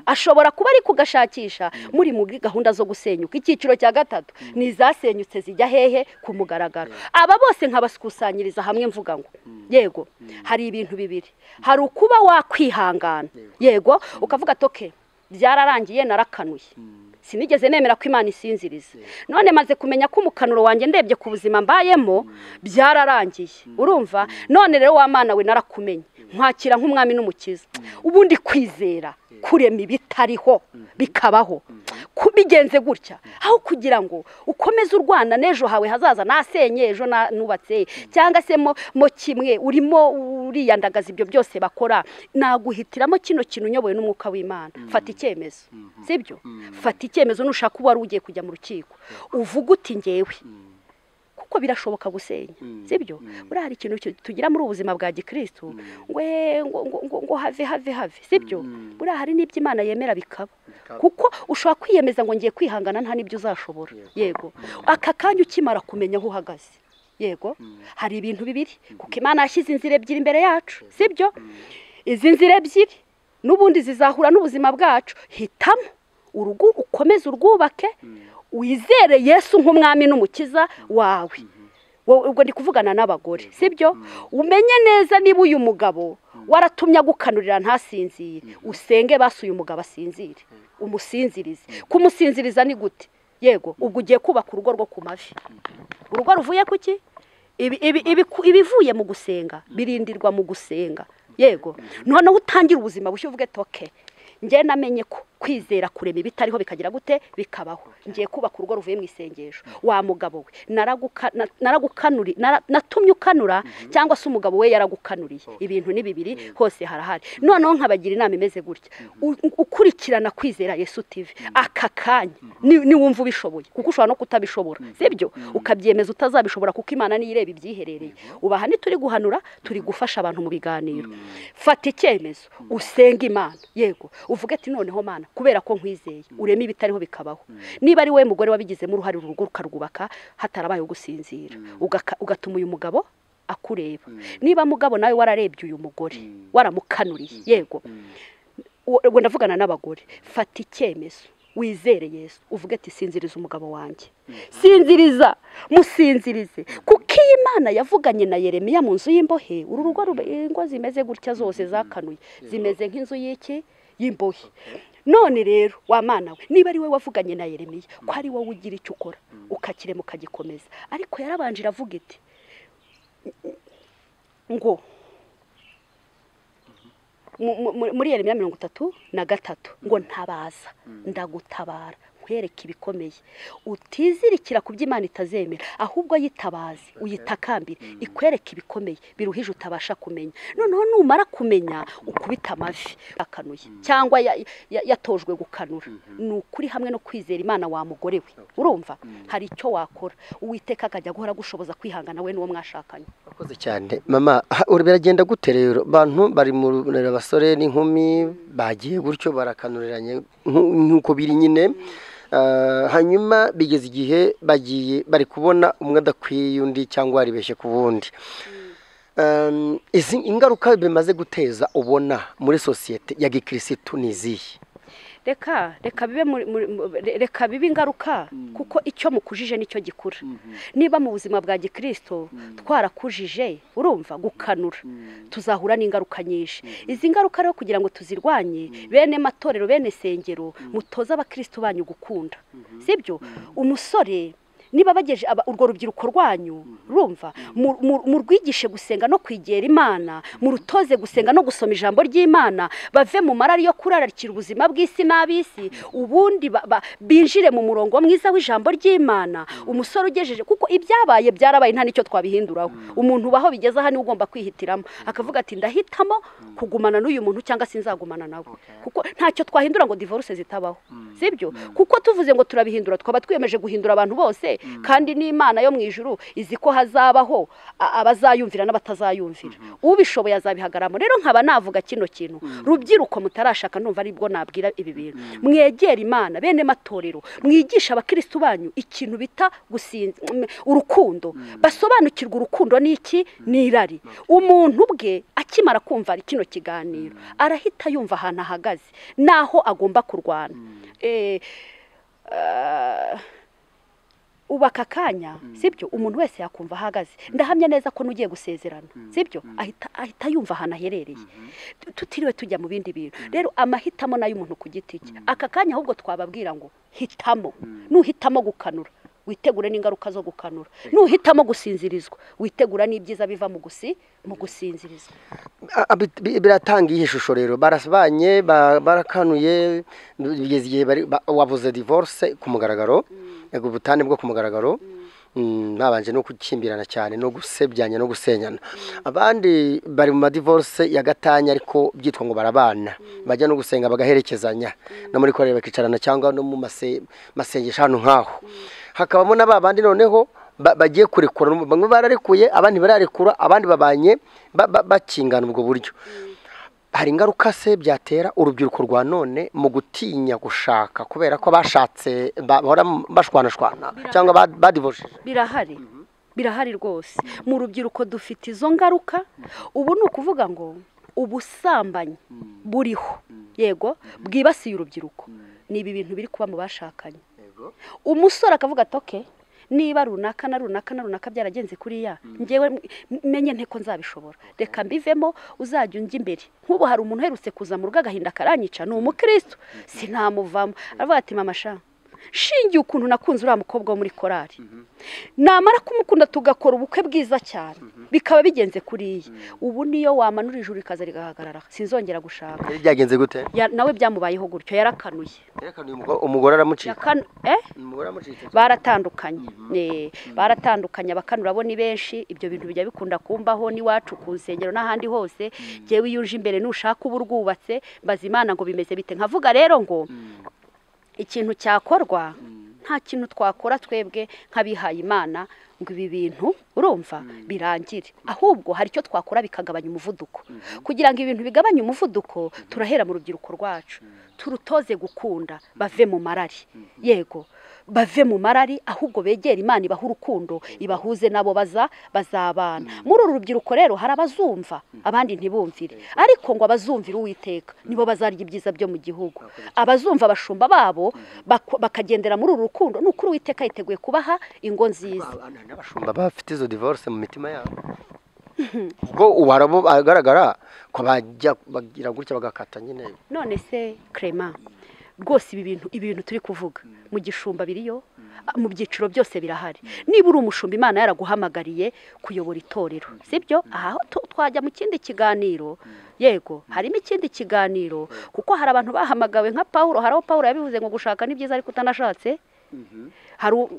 ashobora kuba ari kugashakisha muri muri gahunda zo gusenyuka icyiciro cya gatatu ni izasenyutse zijya hehe ku mugaragaro aba bose nkabakusanyiriza hamwe mvuga ngo yego hari ibintu bibiri hari ukuba wakwihangana yego ukavuga toke byararangiye narakanuye sinigeze nemera ko imana isinziriza none maze kumenya ko umukanuro wanjye ndebye ku buzima mbayemo byararangiye urumva none rero wa mana we narakumenye nkwakira nk'umwami n'umukiza ubundi kwizera kurema ibitariho bikabaho Ku- bigenze gutya aho kugira ngo ukomeze urwana n'ejo hawe hazaza nasenye ejo na- nubatse cyangwa se mo mo kimwe urimo uriyandagaza ibyo byose bakora naguhitiramo kino kintu unyobowe n'umwuka w'imana fata icyemezo sibyo fata icyemezo nushaka uwo wari ugiye kujya mu rukiko uvuga uti ngewe kuko birashoboka gusenya sibyo buriya hari ikintu cyo- tugira muri ubu buzima bwa gikristo we ngo ngo- ngo- ngo have have have sibyo buriya hari n'ibyo imana yemera bikaba kuko ushobora kwiyemeza ngo ngiye kwihangana nta n'ibyo uzashobora yego aka kanya ukimara kumenya aho uhagaze yego hari ibintu bibiri kuko imana yashyize inzira ebyiri imbere yacu sibyo izi nzira ebyiri n'ubundi zizahura n'ubuzima bwacu hitamo urugo ukomeze urwubake wizere yesu nk'umwami n'umukiza wawe wowe ubwo ndi kuvugana n'abagore sibyo umenye neza niba uyu mugabo waratumye agukanurira ntasinzire usenge basi uyu mugabo asinzire umusinzirize kumusinziriza ni gute yego ubwo ugiye kubaka urugo rwo ku mavi urugo ruvuye ku ki Ibi- ibi- ibiku- ibivuye mu gusenga birindirwa mu gusenga yego noneho utangira ubuzima bushya uvuge toke njye namenye ko kwizera kurema ibitariho bikagira gute bikabaho ngiye kubaka urugo ruvuye mu isengesho wa mugabo we naraguka- na- naragukanuri nara- natumye ukanura cyangwa se umugabo we yaragukanuriye ibintu ni bibiri hose harahari noneho nkabagira inama imeze gutya U- ukurikirana kwizera yesu tv aka kanya ni- niwumva ubishoboye kuko ushobora no kutabishobora sibyo ukabyemeza utazabishobora kuko imana niyo ireba ibyiherereye ubaha ntituri guhanura turi gufasha abantu mu biganiro fata icyemezo usenge imana yego uvuge ati noneho mana kubera ko nkwizeye urema ibitariho bikabaho niba ari wowe mugore wabigizemo uruhare urugo rukarwubaka hatarabaye gusinzira Ugaka- ugatuma uyu mugabo akureba niba mugabo nawe wararebye uyu mugore waramukanuriye yego uwo- ubwo ndavugana n'abagore fata icyemezo wizere yesu uvuge ati sinziriza umugabo wanjye sinziriza musinzirize kuko iyo imana yavuganye na yeremiya mu nzu y'imbohe uru rugo rube- ingo zimeze gutya zose zakanuye zimeze nk'inzu y'iki y'imbohe none rero wa mana we niba ari we wavuganye na yeremiya ko ari wowe ugira icyo ukora ukakirema ukagikomeza ariko yarabanje iravuga iti ngo mu- mu- muri yeremiya mirongo itatu na gatatu ngo ntabaza ndagutabara akwereka ibikomeye utizirikira ku byo imana itazemera ahubwo yitabaze uyitakambire ikwereka ibikomeye biruhije utabasha kumenya noneho numara kumenya ukubita amavi akanuye cyangwa ya- ya- yatojwe gukanura ni ukuri hamwe no kwizera imana wamugore we urumva hari icyo wakora uwiteka akajya guhora agushoboza kwihangana we n'uwo mwashakanye Urakoze cyane mama aha, ubu biragenda gute rero abantu bari mu runana abasore n'inkumi bagiye gutyo barakanuriranye nku- nk'uko biri nyine Ah, hanyuma bigeze igihe bagiye bari kubona umwe adakwiye undi cyangwa yaribeshye ku wundi Um, izi ingaruka bimaze guteza ubona muri sosiyete ya gikirisitu ni izihe reka reka bibe muri- muri- mu- re- reka bibe ingaruka kuko icyo mukujije nicyo gikura niba mu buzima bwa gikirisito twarakujije urumva gukanura tuzahura n'ingaruka nyinshi izi ngaruka rero kugira ngo tuzirwanye bene matorero bene sengero mutoze abakirisitu banyu gukunda sibyo umusore niba bageje aba- urwo rubyiruko rwanyu rumva mu- mu- murwigishe gusenga no kwegera imana murutoze gusenga no gusoma ijambo ry'imana bave mu marari yo kurarikira ubuzima bw'isi n'ab'isi ubundi ba- ba- binjire mu murongo mwiza w'ijambo ry'imana umusore ugejeje kuko ibyabaye byarabaye nta n'icyo twabihinduraho umuntu ubaho bigeze aha niwe ugomba kwihitiramo akavuga ati ndahitamo kugumana n'uyu muntu cyangwa se nzagumana nawe kuko ntacyo twahindura ngo divorce zitabaho sibyo kuko tuvuze ngo turabihindura twaba twiyemeje guhindura abantu bose kandi n'imana yo mu ijuru izi ko hazabaho a- abazayumvira n'abatazayumvira ubishoboye azabihagaramo rero nkaba navuga kino kintu rubyiruko mutarashaka numva aribwo nabwira ibi bintu mwegera imana bene matorero mwigisha abakirisitu banyu ikintu bita gusinza urukundo basobanukirwa urukundo ni iki ni irari umuntu ubwe akimara kumva kino kiganiro arahita yumva ahantu ahagaze n'aho agomba kurwana Eh, ah, ubu aka kanya sibyo umuntu wese yakumva ahagaze ndahamya neza ko n'ugiye gusezerana sibyo ahita ahita yumva ahantu aherereye tutiriwe tujya mu bindi bintu rero amahitamo n'ay'umuntu ku giti cye aka kanya ahubwo twababwira ngo hitamo nuhitamo gukanura witegure n'ingaruka zo gukanura nuhitamo gusinzirizwa witegura n'ibyiza biva mu gusi mu gusinzirizwa A- a- bi- bi- biratanga iyihe shusho rero barasbanye ba- barakanuye bigeze igihe bari ba- wabuze divorce ku mugaragaro yego ubutane bwo ku mugaragaro Mm, babanje no gukimbirana cyane no gusebyanya no gusenyana abandi bari mu madivorce ya gatanya ariko byitwa ngo barabana bajya no gusenga bagaherekezanya no muri korera bakicarana cyangwa no mu mase- masengesho ahantu nk'aho hakabamo na ba bandi noneho ba- bagiye kurekura bamwe bararekuye abandi bararekura abandi babanye ba- ba- bakingana ubwo buryo hari ingaruka se byatera urubyiruko rwa none mu gutinya gushaka kubera ko bashatse bahora bashwanashwana cyangwa ba- badivojije birahari birahari rwose mu rubyiruko dufite izo ngaruka ubu ni ukuvuga ngo ubusambanyi buriho yego bwibasiye urubyiruko ni ibi bintu biri kuba mu bashakanye umusore akavuga ati oke niba runaka na runaka na runaka byaragenze kuriya ngewe m- menye nte ko nzabishobora reka mbivemo uzajya unjya imbere nk'ubu hari umuntu uherutse kuza mu rugo agahinda karanyica ni umukristo sinamuvamo aravuga ati mama sha nshingiye ukuntu nakunze uriya mukobwa wo muri korari namara kumukunda tugakora ubukwe bwiza cyane bikaba bigenze kuriya ubu niyo wamanura ijuru rikaza rigahagarara sinzongera gushaka Byari byagenze gute Ya- nawe byamubayeho gutyo yarakanuye yerekana uyu mugore- umugore aramucika Yakan- eh? umugore aramucika baratandukanye Eh, baratandukanye abakanura bo ni benshi ibyo bintu bijya bikunda kumbaho n'iwacu ku nsengero n'ahandi hose njyewe iyo uje imbere nushaka uba urwubatse mbaza imana ngo bimeze bite nkavuga rero ngo ikintu cyakorwa nta kintu twakora twebwe nk'abihaye imana ngo ibi bintu urumva birangire ahubwo hari icyo twakora bikagabanya umuvuduko kugira ngo ibintu bigabanye umuvuduko turahera mu rubyiruko rwacu turutoze gukunda bave mu marari yego bave mu marari ahubwo begere imana ibaha urukundo ibahuze nabo baza bazabana muri uru rubyiruko rero hari abazumva abandi ntibumvire ariko ngo abazumvire uwiteka nibo bazarya ibyiza byo mu gihugu abazumva abashumba babo bak- bakagendera muri uru rukundo ni ukuri uwiteka yiteguye kubaha ingo nziza Abantu hari n'abashumba bafite izo divorce mu mitima yabo ubwo ubu harabo agaragara ko bajya bagira gutya bagakata nyine none se crema rwose ibi bintu ibi bintu turi kuvuga mu gishumba biriyo mu byiciro byose birahari niba uri umushumba imana yaraguhamagariye kuyobora itorero sibyo aha ho tu- twajya mu kindi kiganiro yego harimo ikindi kiganiro kuko hari abantu bahamagawe nka paul hari aho paul yabivuze ngo gushaka ni byiza ariko utanashatse hari u-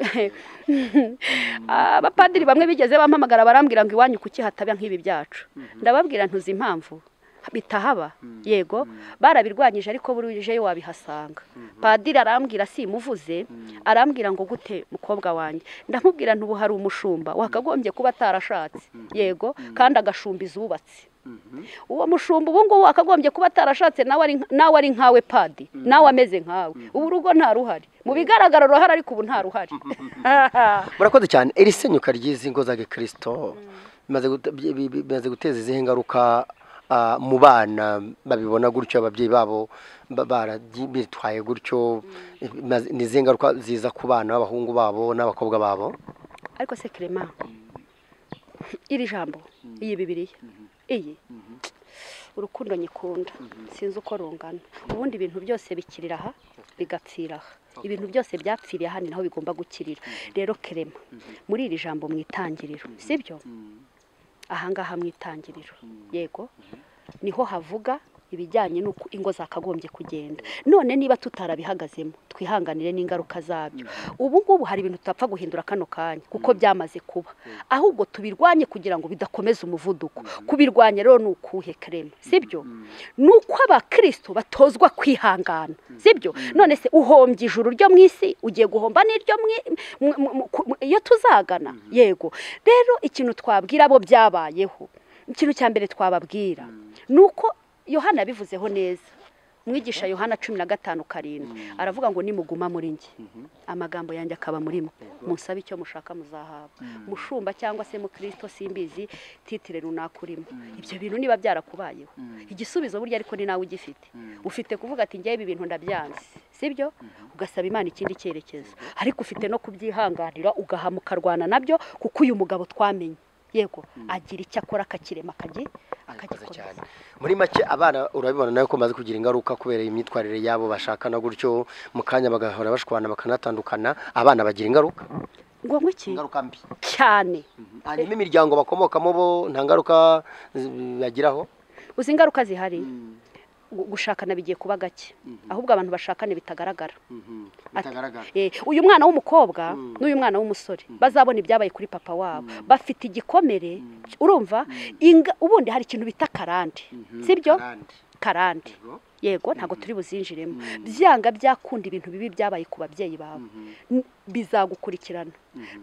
abapadiri bamwe bigeze bampamagara barambwira ngo iwanyu kuki hataba nk'ibi byacu ndababwira ntuzi impamvu bitahaba yego barabirwanyije ariko burije yo wabihasanga padiri arambwira simuvuze arambwira ngo gute mukobwa wanjye ndamubwira ntubu hari umushumba wakagombye kuba atarashatse yego kandi agashumba izubatse uwo mushumba ubu ngubu akagombye kuba atarashatse nawe ari nka- nawe ari nkawe padi nawe ameze nkawe ubu urugo nta ruhari mu bigaragara ruhari ariko ubu nta ruhari murakoze cyane iri senyuka ry'izi ngo za gikirisito bimaze gute- bi- bi- bi- bimaze guteza izihe ngaruka ah, mu bana babibona gutyo ababyeyi babo ba- barabyi- bitwaye gutyo Bimaze- ni izihe ngaruka ziza ku bana b'abahungu babo n'abakobwa babo ariko se kerema iri jambo iyi bibiriya iyi urukundo nyikunda sinzi uko rungana ubundi ibintu byose bikirira aha bigapfira aha ibintu byose byapfiriye aha ni naho bigomba gukirira rero kerema muri iri jambo mu itangiriro sibyo ahangaha mu itangiriro yego niho havuga ibijyanye n'uko ingo zakagombye kugenda none niba tutarabihagazemo twihanganire n'ingaruka zabyo ubu ngubu hari ibintu tutapfa guhindura kano kanya kuko byamaze kuba ahubwo tubirwanye kugira ngo bidakomeza umuvuduko kubirwanya rero ni ukuhe kerema sibyo ni uko abakristo batozwa kwihangana sibyo none se uhombye ijuru ryo mu isi ugiye guhomba n'iryo mwi- mu- mu- mu- ku- iyo tuzagana yego rero ikintu twabwira bo byabayeho ikintu cya mbere twababwira ni uko yohana yabivuzeho neza mwigisha yohana cumi na gatanu karindwi aravuga ngo nimuguma muri njye amagambo yanjye akaba muri mwe musabe icyo mushaka muzahabwa mushumba cyangwa se mukristo simbizi titire runaka urimo ibyo bintu niba byarakubayeho igisubizo burya ariko ni nawe ugifite ufite kuvuga ati ngewe ibi bintu ndabyanze sibyo ugasaba imana ikindi cyerekezo ariko ufite no kubyihanganira ugahama ukarwana nabyo kuko uyu mugabo twamenye yego agira icyo akora akakirema akagi- Murakoze cyane akagikomeza muri make abana urabibona nawe ko bamaze kugira ingaruka kubera imyitwarire yabo bashakana gutyo mu kanya bagahora bashwana bakanatandukana abana bagira ingaruka ngombwa iki ingaruka mbi cyane hanyuma imiryango bakomokamo bo nta ngaruka zi- bagiraho uzi ingaruka zihari gu- gushakana bigiye kuba gake ahubwo abantu bashakane bitagaragara Ati- Eh, uyu mwana w'umukobwa n'uyu mwana w'umusore bazabona ibyabaye kuri papa wabo bafite igikomere urumva inga- ubundi hari ikintu bita karande sibyo Karande. karande yego ntabwo turi buzinjiremo byanga byakunda ibintu bibi byabaye ku babyeyi bawe N- bizagukurikirana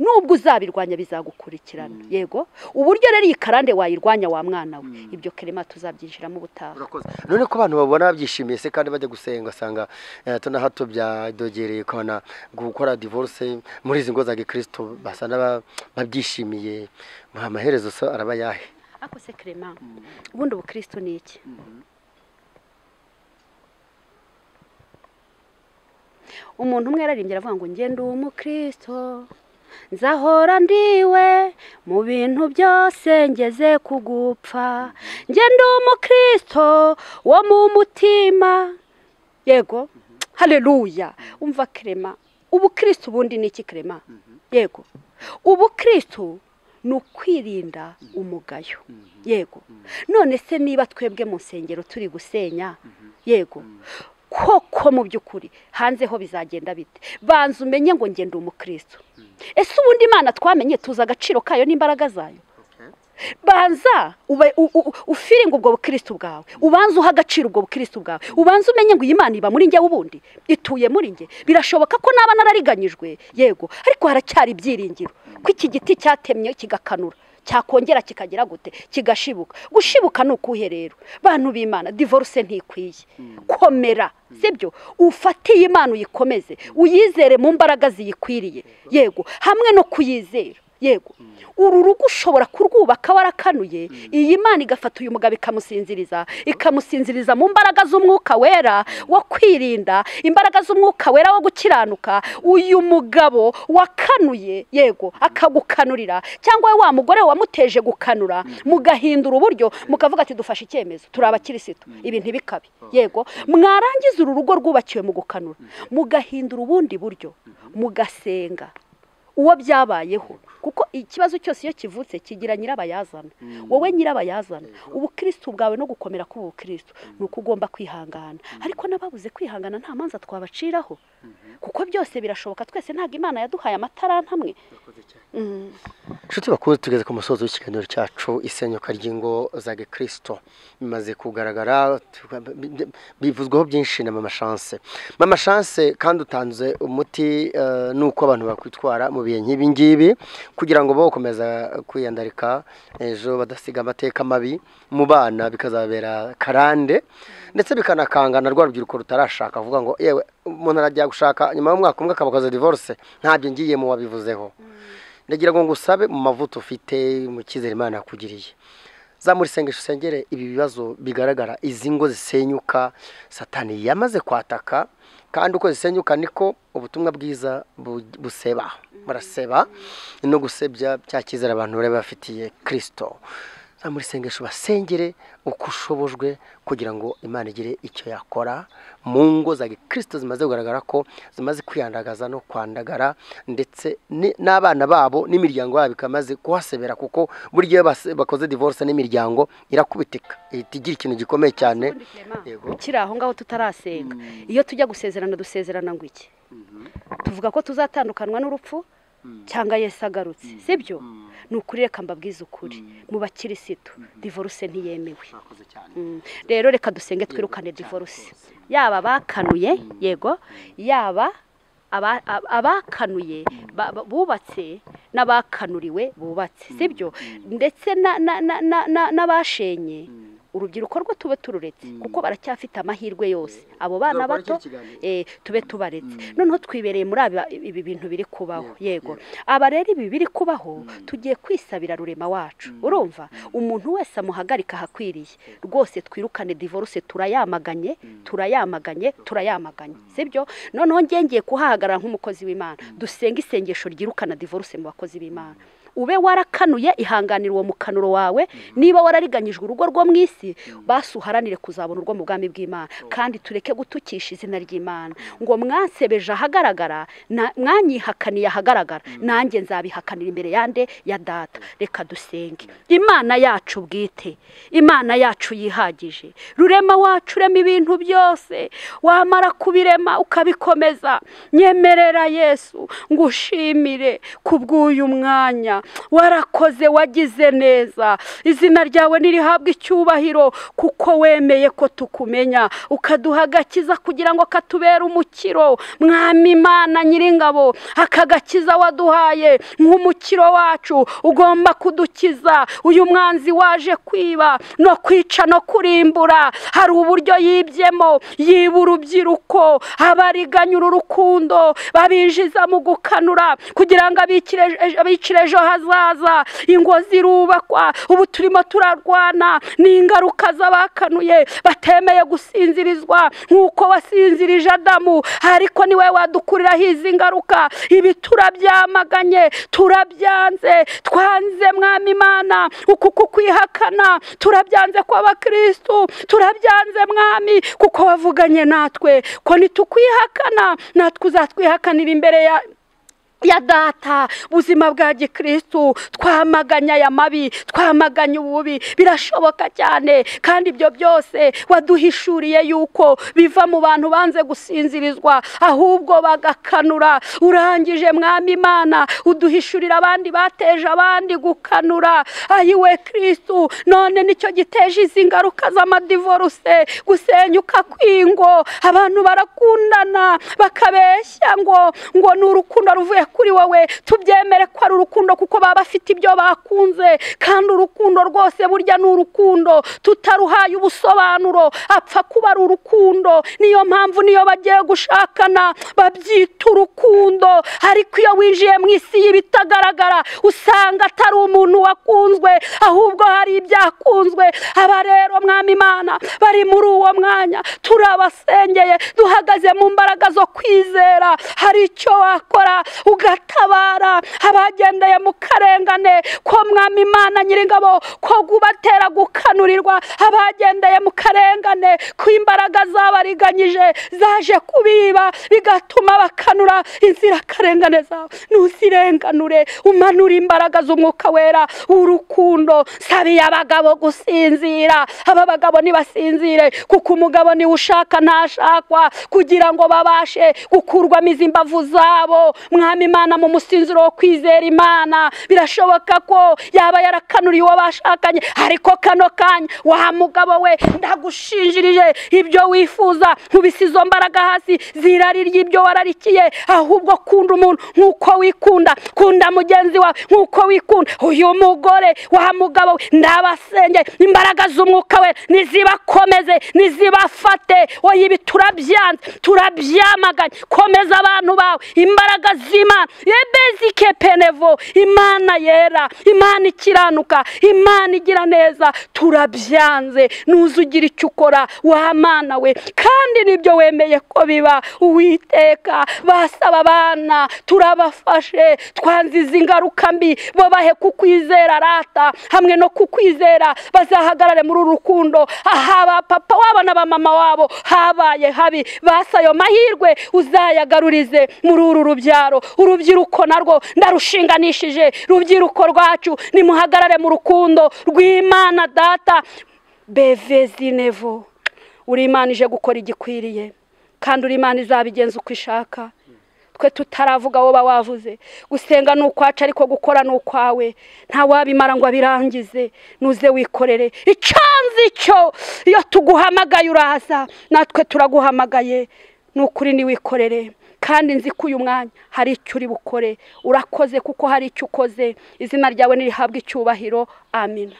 nubwo uzabirwanya bizagukurikirana yego uburyo rero iyi karande wayirwanya wa mwana we ibyo kerema tuzabyinjiramo ubutaha Urakoze. none ko abantu babona babyishimiye se kandi bajya gusenga asanga hato na hato byadogereye ukabona gukora divorce muri izi ngo za gikristo basa n'aba- babyishimiye amaherezo so araba yahe ariko se kerema ubundi ubukristo ni iki umuntu umwe yararimbye aravuga ngo njye ndi umukristo nzahora ndiwe mu bintu byose ngeze kugupfa njye ndi umukristo wo mu mutima yego haleluya umva kerema ubukristo ubundi ni iki kerema yego ubukristo ni ukwirinda umugayo yego none se niba twebwe mu nsengero turi gusenya yego koko mu by'ukuri hanze ho bizagenda bite banza umenye ngo ngenda umukristo ese ubundi imana twamenye tuzi agaciro kayo n'imbaraga zayo banza ube- u- u- ufiringe ubwo bukristo bwawe ubanza uha agaciro ubwo bukristo bwawe ubanza umenye ngo iyi mana iba muri njye ubundi ituye muri njye birashoboka ko naba narariganyijwe yego ariko haracyari ibyiringiro ko iki giti cyatemye kigakanura cyakongera kikagira gute kigashibuka gushibuka ni ukuhe rero bantu b'imana divorce ntikwiye komera sibyo ufatiye imana uyikomeze uyizere mu mbaraga ziyikwiriye yego hamwe no kuyizera yego uru rugo ushobora kurwubaka warakanuye iyi mana igafata uyu mugabo ikamusinziriza ikamusinziriza mu mbaraga z'umwuka wera wo kwirinda imbaraga z'umwuka wera wo gukiranuka uyu mugabo wakanuye yego akagukanurira cyangwa we wa mugore we wamuteje gukanura mugahindura uburyo mukavuga ati dufashe icyemezo turi abakirisitu ibi ntibikabe yego mwarangiza uru rugo rwubakiwe mu gukanura mugahindura ubundi buryo mugasenga uwo byabayeho kuko ikibazo cyose iyo kivutse kigira nyirabayazana wowe nyirabayazana ubukristo bwawe no gukomera k'ubukristo ni uko ugomba kwihangana ariko n'ababuze kwihangana nta manza twabaciraho kuko byose birashoboka twese ntabwo imana yaduhaye amataranta amwe inshuti bakunze tugeze ku musozi w'ikiganiro cyacu isenyuka ry'ingo za gikirisito bimaze kugaragara tuba- bi- bi- bivuzweho byinshi na mama chance mama chance kandi utanze umuti eh, n'uko abantu bakwitwara mu bihe nk'ibi ngibi kugira ngo bo gukomeza kwiyandarika ejo badasiga amateka mabi mu bana bikazabera karande ndetse bikanakanga na rwa rubyiruko rutarashaka avuga ngo yewe umuntu arajya gushaka nyuma y'umwaka umwe akabakoza divorce ntabyo ngiyemo wabivuzeho ndagira ngo ngusabe mu mavuta ufite mu cyizere imana yakugiriye zamura isengesho usengere ibi bibazo bigaragara izi ngo zisenyuka satani yamaze kwataka kandi uko zisenyuka niko ubutumwa bwiza bu- buseba baraseba no gusebya bya cyizere abantu bari bafitiye kirisito zamura isengesho basengere uko ushobojwe kugira ngo imana igire icyo yakora mu ngo za gikirisito zimaze kugaragara ko zimaze kwiyandagaza no kwandagara ndetse ni- n'abana babo n'imiryango yabo ikamaze kuhasebera kuko buri gihe base- bakoze divorce n'imiryango irakubitika ihita igira ikintu gikomeye cyane Yego. kiri aho ngaho tutarasenga iyo tujya gusezerana dusezerana ngo iki tuvuga ko tuzatandukanwa n'urupfu cyangwa Yesu agarutse sibyo ni ukuri reka mbabwize ukuri mu bakirisitu divorce ntiyemewe Mm. rero reka dusenge twirukane divorce yaba abakanuye yego yaba aba- ab- abakanuye ba- ba- bubatse n'abakanuriwe bubatse sibyo ndetse na- na- na- na- na- n'abashenye urubyiruko rwo tube tururetse kuko baracyafite amahirwe yose abo bana bato eh, tube tubaretse noneho twibereye muri aba- ibi bintu biri kubaho yego aba rero ibi biri kubaho tugiye kwisabira rurema wacu urumva umuntu wese amuhagarika ahakwiriye rwose twirukane divorce turayamaganye turayamaganye turayamaganye sibyo noneho njye ngiye kuhahagarara nk'umukozi w'imana dusenge isengesho ryirukana divorce mu bakozi b'imana ube warakanuye ihanganira uwo mukanuro wawe niba warariganyijwe urugo rwo mu isi basi uharanire kuzabona urwo mu bwami bw'imana kandi tureke gutukisha izina ry'imana ngo mwansebeje ahagaragara na- mwanyihakaniye ahagaragara nanjye nzabihakanira imbere yande ya data reka dusenge imana yacu bwite imana yacu yihagije rurema wacu urema ibintu byose wamara kubirema ukabikomeza nyemerera yesu ngushimire kubw'uyu mwanya warakoze wagize neza izina ryawe nirihabwa icyubahiro kuko wemeye ko tukumenya ukaduha agakiza kugira ngo katubere umukiro mwami imana nyiringabo aka gakiza waduhaye nk'umukiro wacu ugomba kudukiza uyu mwanzi waje kwiba no kwica no kurimbura hari uburyo yibyemo yiba urubyiruko abariganyura urukundo babinjiza mu gukanura kugira ngo abikire abicire ejo hazaza ingo zirubakwa ubu turimo turarwana ni ingaruka z'abakanuye batemeye gusinzirizwa nk'uko wasinzirije adamu ariko niwe wadukuriraho izi ngaruka ibi turabyamaganye turabyanze twanze mwami imana uku kukwihakana turabyanze kw'abakristu turabyanze mwami kuko wavuganye natwe ko nitukwihakana natwe uzatwihakanira imbere ya ya data ubuzima bwa gikristu twamaganye aya mabi twamaganye ububi birashoboka cyane kandi ibyo byose waduhishuriye yuko biva mu bantu banze gusinzirizwa ahubwo bagakanura urangije mwami imana uduhishurira abandi bateje abandi gukanura ayiwe kristu none nicyo giteje izi ngaruka z'amadivoruse gusenyuka kw'ingo abantu barakundana bakabeshya ngo ngo ni urukundo ruvuye kuri wowe tubyemere ko ari urukundo kuko baba bafite ibyo bakunze kandi urukundo rwose burya ni urukundo tutaruhaye ubusobanuro apfa kuba ari urukundo niyo mpamvu niyo bagiye gushakana babyita urukundo ariko iyo winjiye mu isi y'ibitagaragara usanga atari umuntu wakunzwe ahubwo hari ibyakunzwe aba rero mwami imana bari muri uwo mwanya turabasengeye duhagaze mu mbaraga zo kwizera hari icyo wakora ugatabara abagendeye mu karengane ko mwami imana nyir'ingabo ko gubatera gukanurirwa abagendeye mu karengane ko imbaraga zabariganyije zaje kubiba bigatuma bakanura inzirakarengane zawe ntuzirenganure umanura imbaraga z'umwuka wera w'urukundo sabiye abagabo gusinzira aba bagabo ntibasinzire kuko umugabo niwe ushaka ntashakwa kugira ngo babashe gukurwamo izi mbavu zabo mwami imana mu musinziro wo kwizera imana birashoboka ko yaba yarakanuriye uwo bashakanye ariko kano kanya wa mugabo we ndagushinjirije ibyo wifuza nkubise izo mbaraga hasi zirari ry'ibyo wararikiye ahubwo kunda umuntu nk'uko wikunda kunda mugenzi wawe nk'uko wikunda uyu mugore wa mugabo we ndabasenge imbaraga z'umwuka we nizibakomeze nizibafate oya ibi turabyanze turabyamaganye komeza abantu bawe imbaraga z'imana ebezike penevo imana yera imana ikiranuka imana igira neza turabyanze nuze ugira icyo ukora wa mana we kandi nibyo wemeye ko biba uwiteka basaba abana turabafashe twanze izi ngaruka mbi babahe kukwizera rata hamwe no kukwizera bazahagarare muri uru rukundo aha papa wabo na ba mama wabo habaye habi basa ayo mahirwe uzayagarurize muri uru rubyaro urubyiruko narwo ndarushinganishije rubyiruko rwacu nimuhagarare mu rukundo rw'imana data bevezi nevo uri imana ije gukora igikwiriye kandi uri imana izabigenza uko ishaka twe tutaravuga wowe wavuze gusenga ni ukwacu ariko gukora ni ukwawe wabimara ngo abirangize nuze wikorere icanze icyo iyo tuguhamagaye uraza natwe turaguhamagaye ni ukuri ntiwikorere kandi nzi ko uyu mwanya hari icyo uri bukore urakoze kuko hari icyo ukoze izina ryawe ntirihabwe icyubahiro amina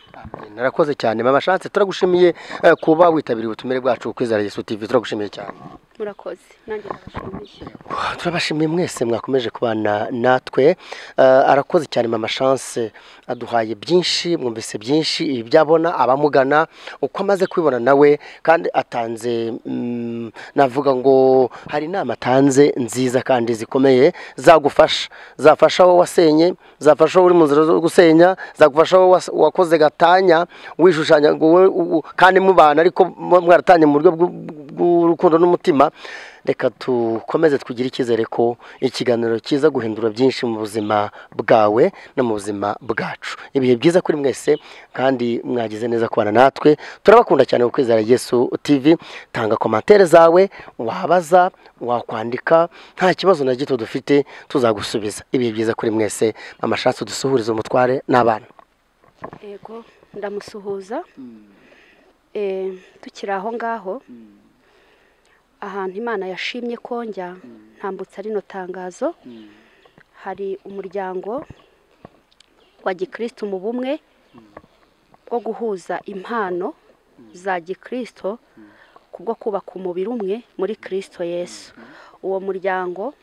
narakoze cyane mama shanse turagushimiye eh, kuba witabiriye ubutumire bwacu kwizera yesu tv turagushimiye cyane murakoze nanjye ndabashimiye turabashimiye mwese mwakomeje kubana natwe Eh, arakoze cyane mama chance aduhaye byinshi mwumvise byinshi ibyabona abamugana uko amaze kubibona nawe kandi atanze mm, navuga ngo hari inama atanze nziza kandi zikomeye zagufasha zafasha wowe wasenye zafasha wowe uri mu nzira zo gusenya zagufasha wowe was- wakoze gatanya wishushanya ngo wowe u- u- kandi mubana ariko muba mwaratanye mu buryo bw'u- bw'urukundo n'umutima reka dukomeze twigire icyizere ko ikiganiro kiza guhindura byinshi mu buzima bwawe no mu buzima bwacu ibihe byiza kuri mwese kandi mwagize neza kubana natwe turabakunda cyane ku kwizera yesu tv tanga komantere zawe wabaza wakwandika nta kibazo na gito dufite tuzagusubiza ibihe byiza kuri mwese amashatsi dusuhuriza umutware n'abana yego ndamusuhuza Eh, tukiri aho ngaho ahantu imana yashimye ko njya ntambutsa rino tangazo hari umuryango wa gikristo mu bumwe bwo guhuza impano za gikristo kubwo kubaka umubiri umwe muri kirisito yesu uwo muryango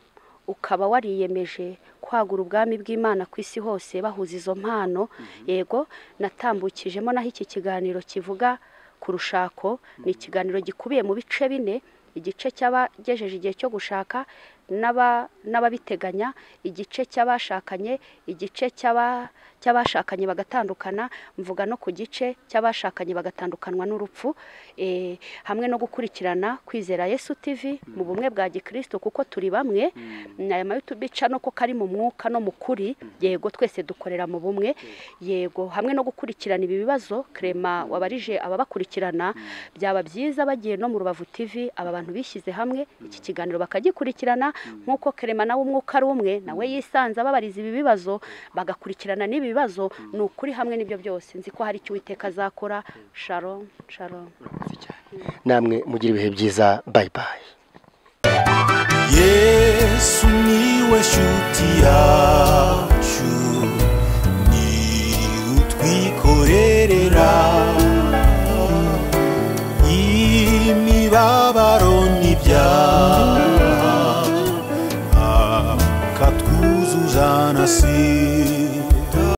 ukaba wariyemeje kwagura ubwami bw'imana ku isi hose bahuza izo mpano yego natambukijemo naho iki kiganiro kivuga ku rushako ni ikiganiro gikubiye mu bice bine igice cy'abagejeje igihe cyo gushaka n'aba- n'ababiteganya igice cy'abashakanye igice cy'aba- cy'abashakanye bagatandukana mvuga no ku gice cy'abashakanye bagatandukanwa n'urupfu eh, hamwe no gukurikirana kwizera yesu tv mu bumwe bwa gikristo kuko turi bamwe aya mayutubica no ko kari mu mwuka no mu kuri yego twese dukorera mu bumwe yego hamwe no gukurikirana ibi bibazo krema wabarije ababakurikirana byaba byiza bagiye no mu rubavu tv aba bantu bishyize hamwe iki kiganiro bakagikurikirana nk'uko krema nawe umwuka ari umwe nawe yisanze ababariza ibi bibazo bagakurikirana n'ibi bibazo ni ukuri hamwe n'ibyo byose nzi ko hari icyo uwiteka azakora sharon sharon namwe mugire ibihe byiza bayi bayi yesu niwe shuti yacu ni utwikorerera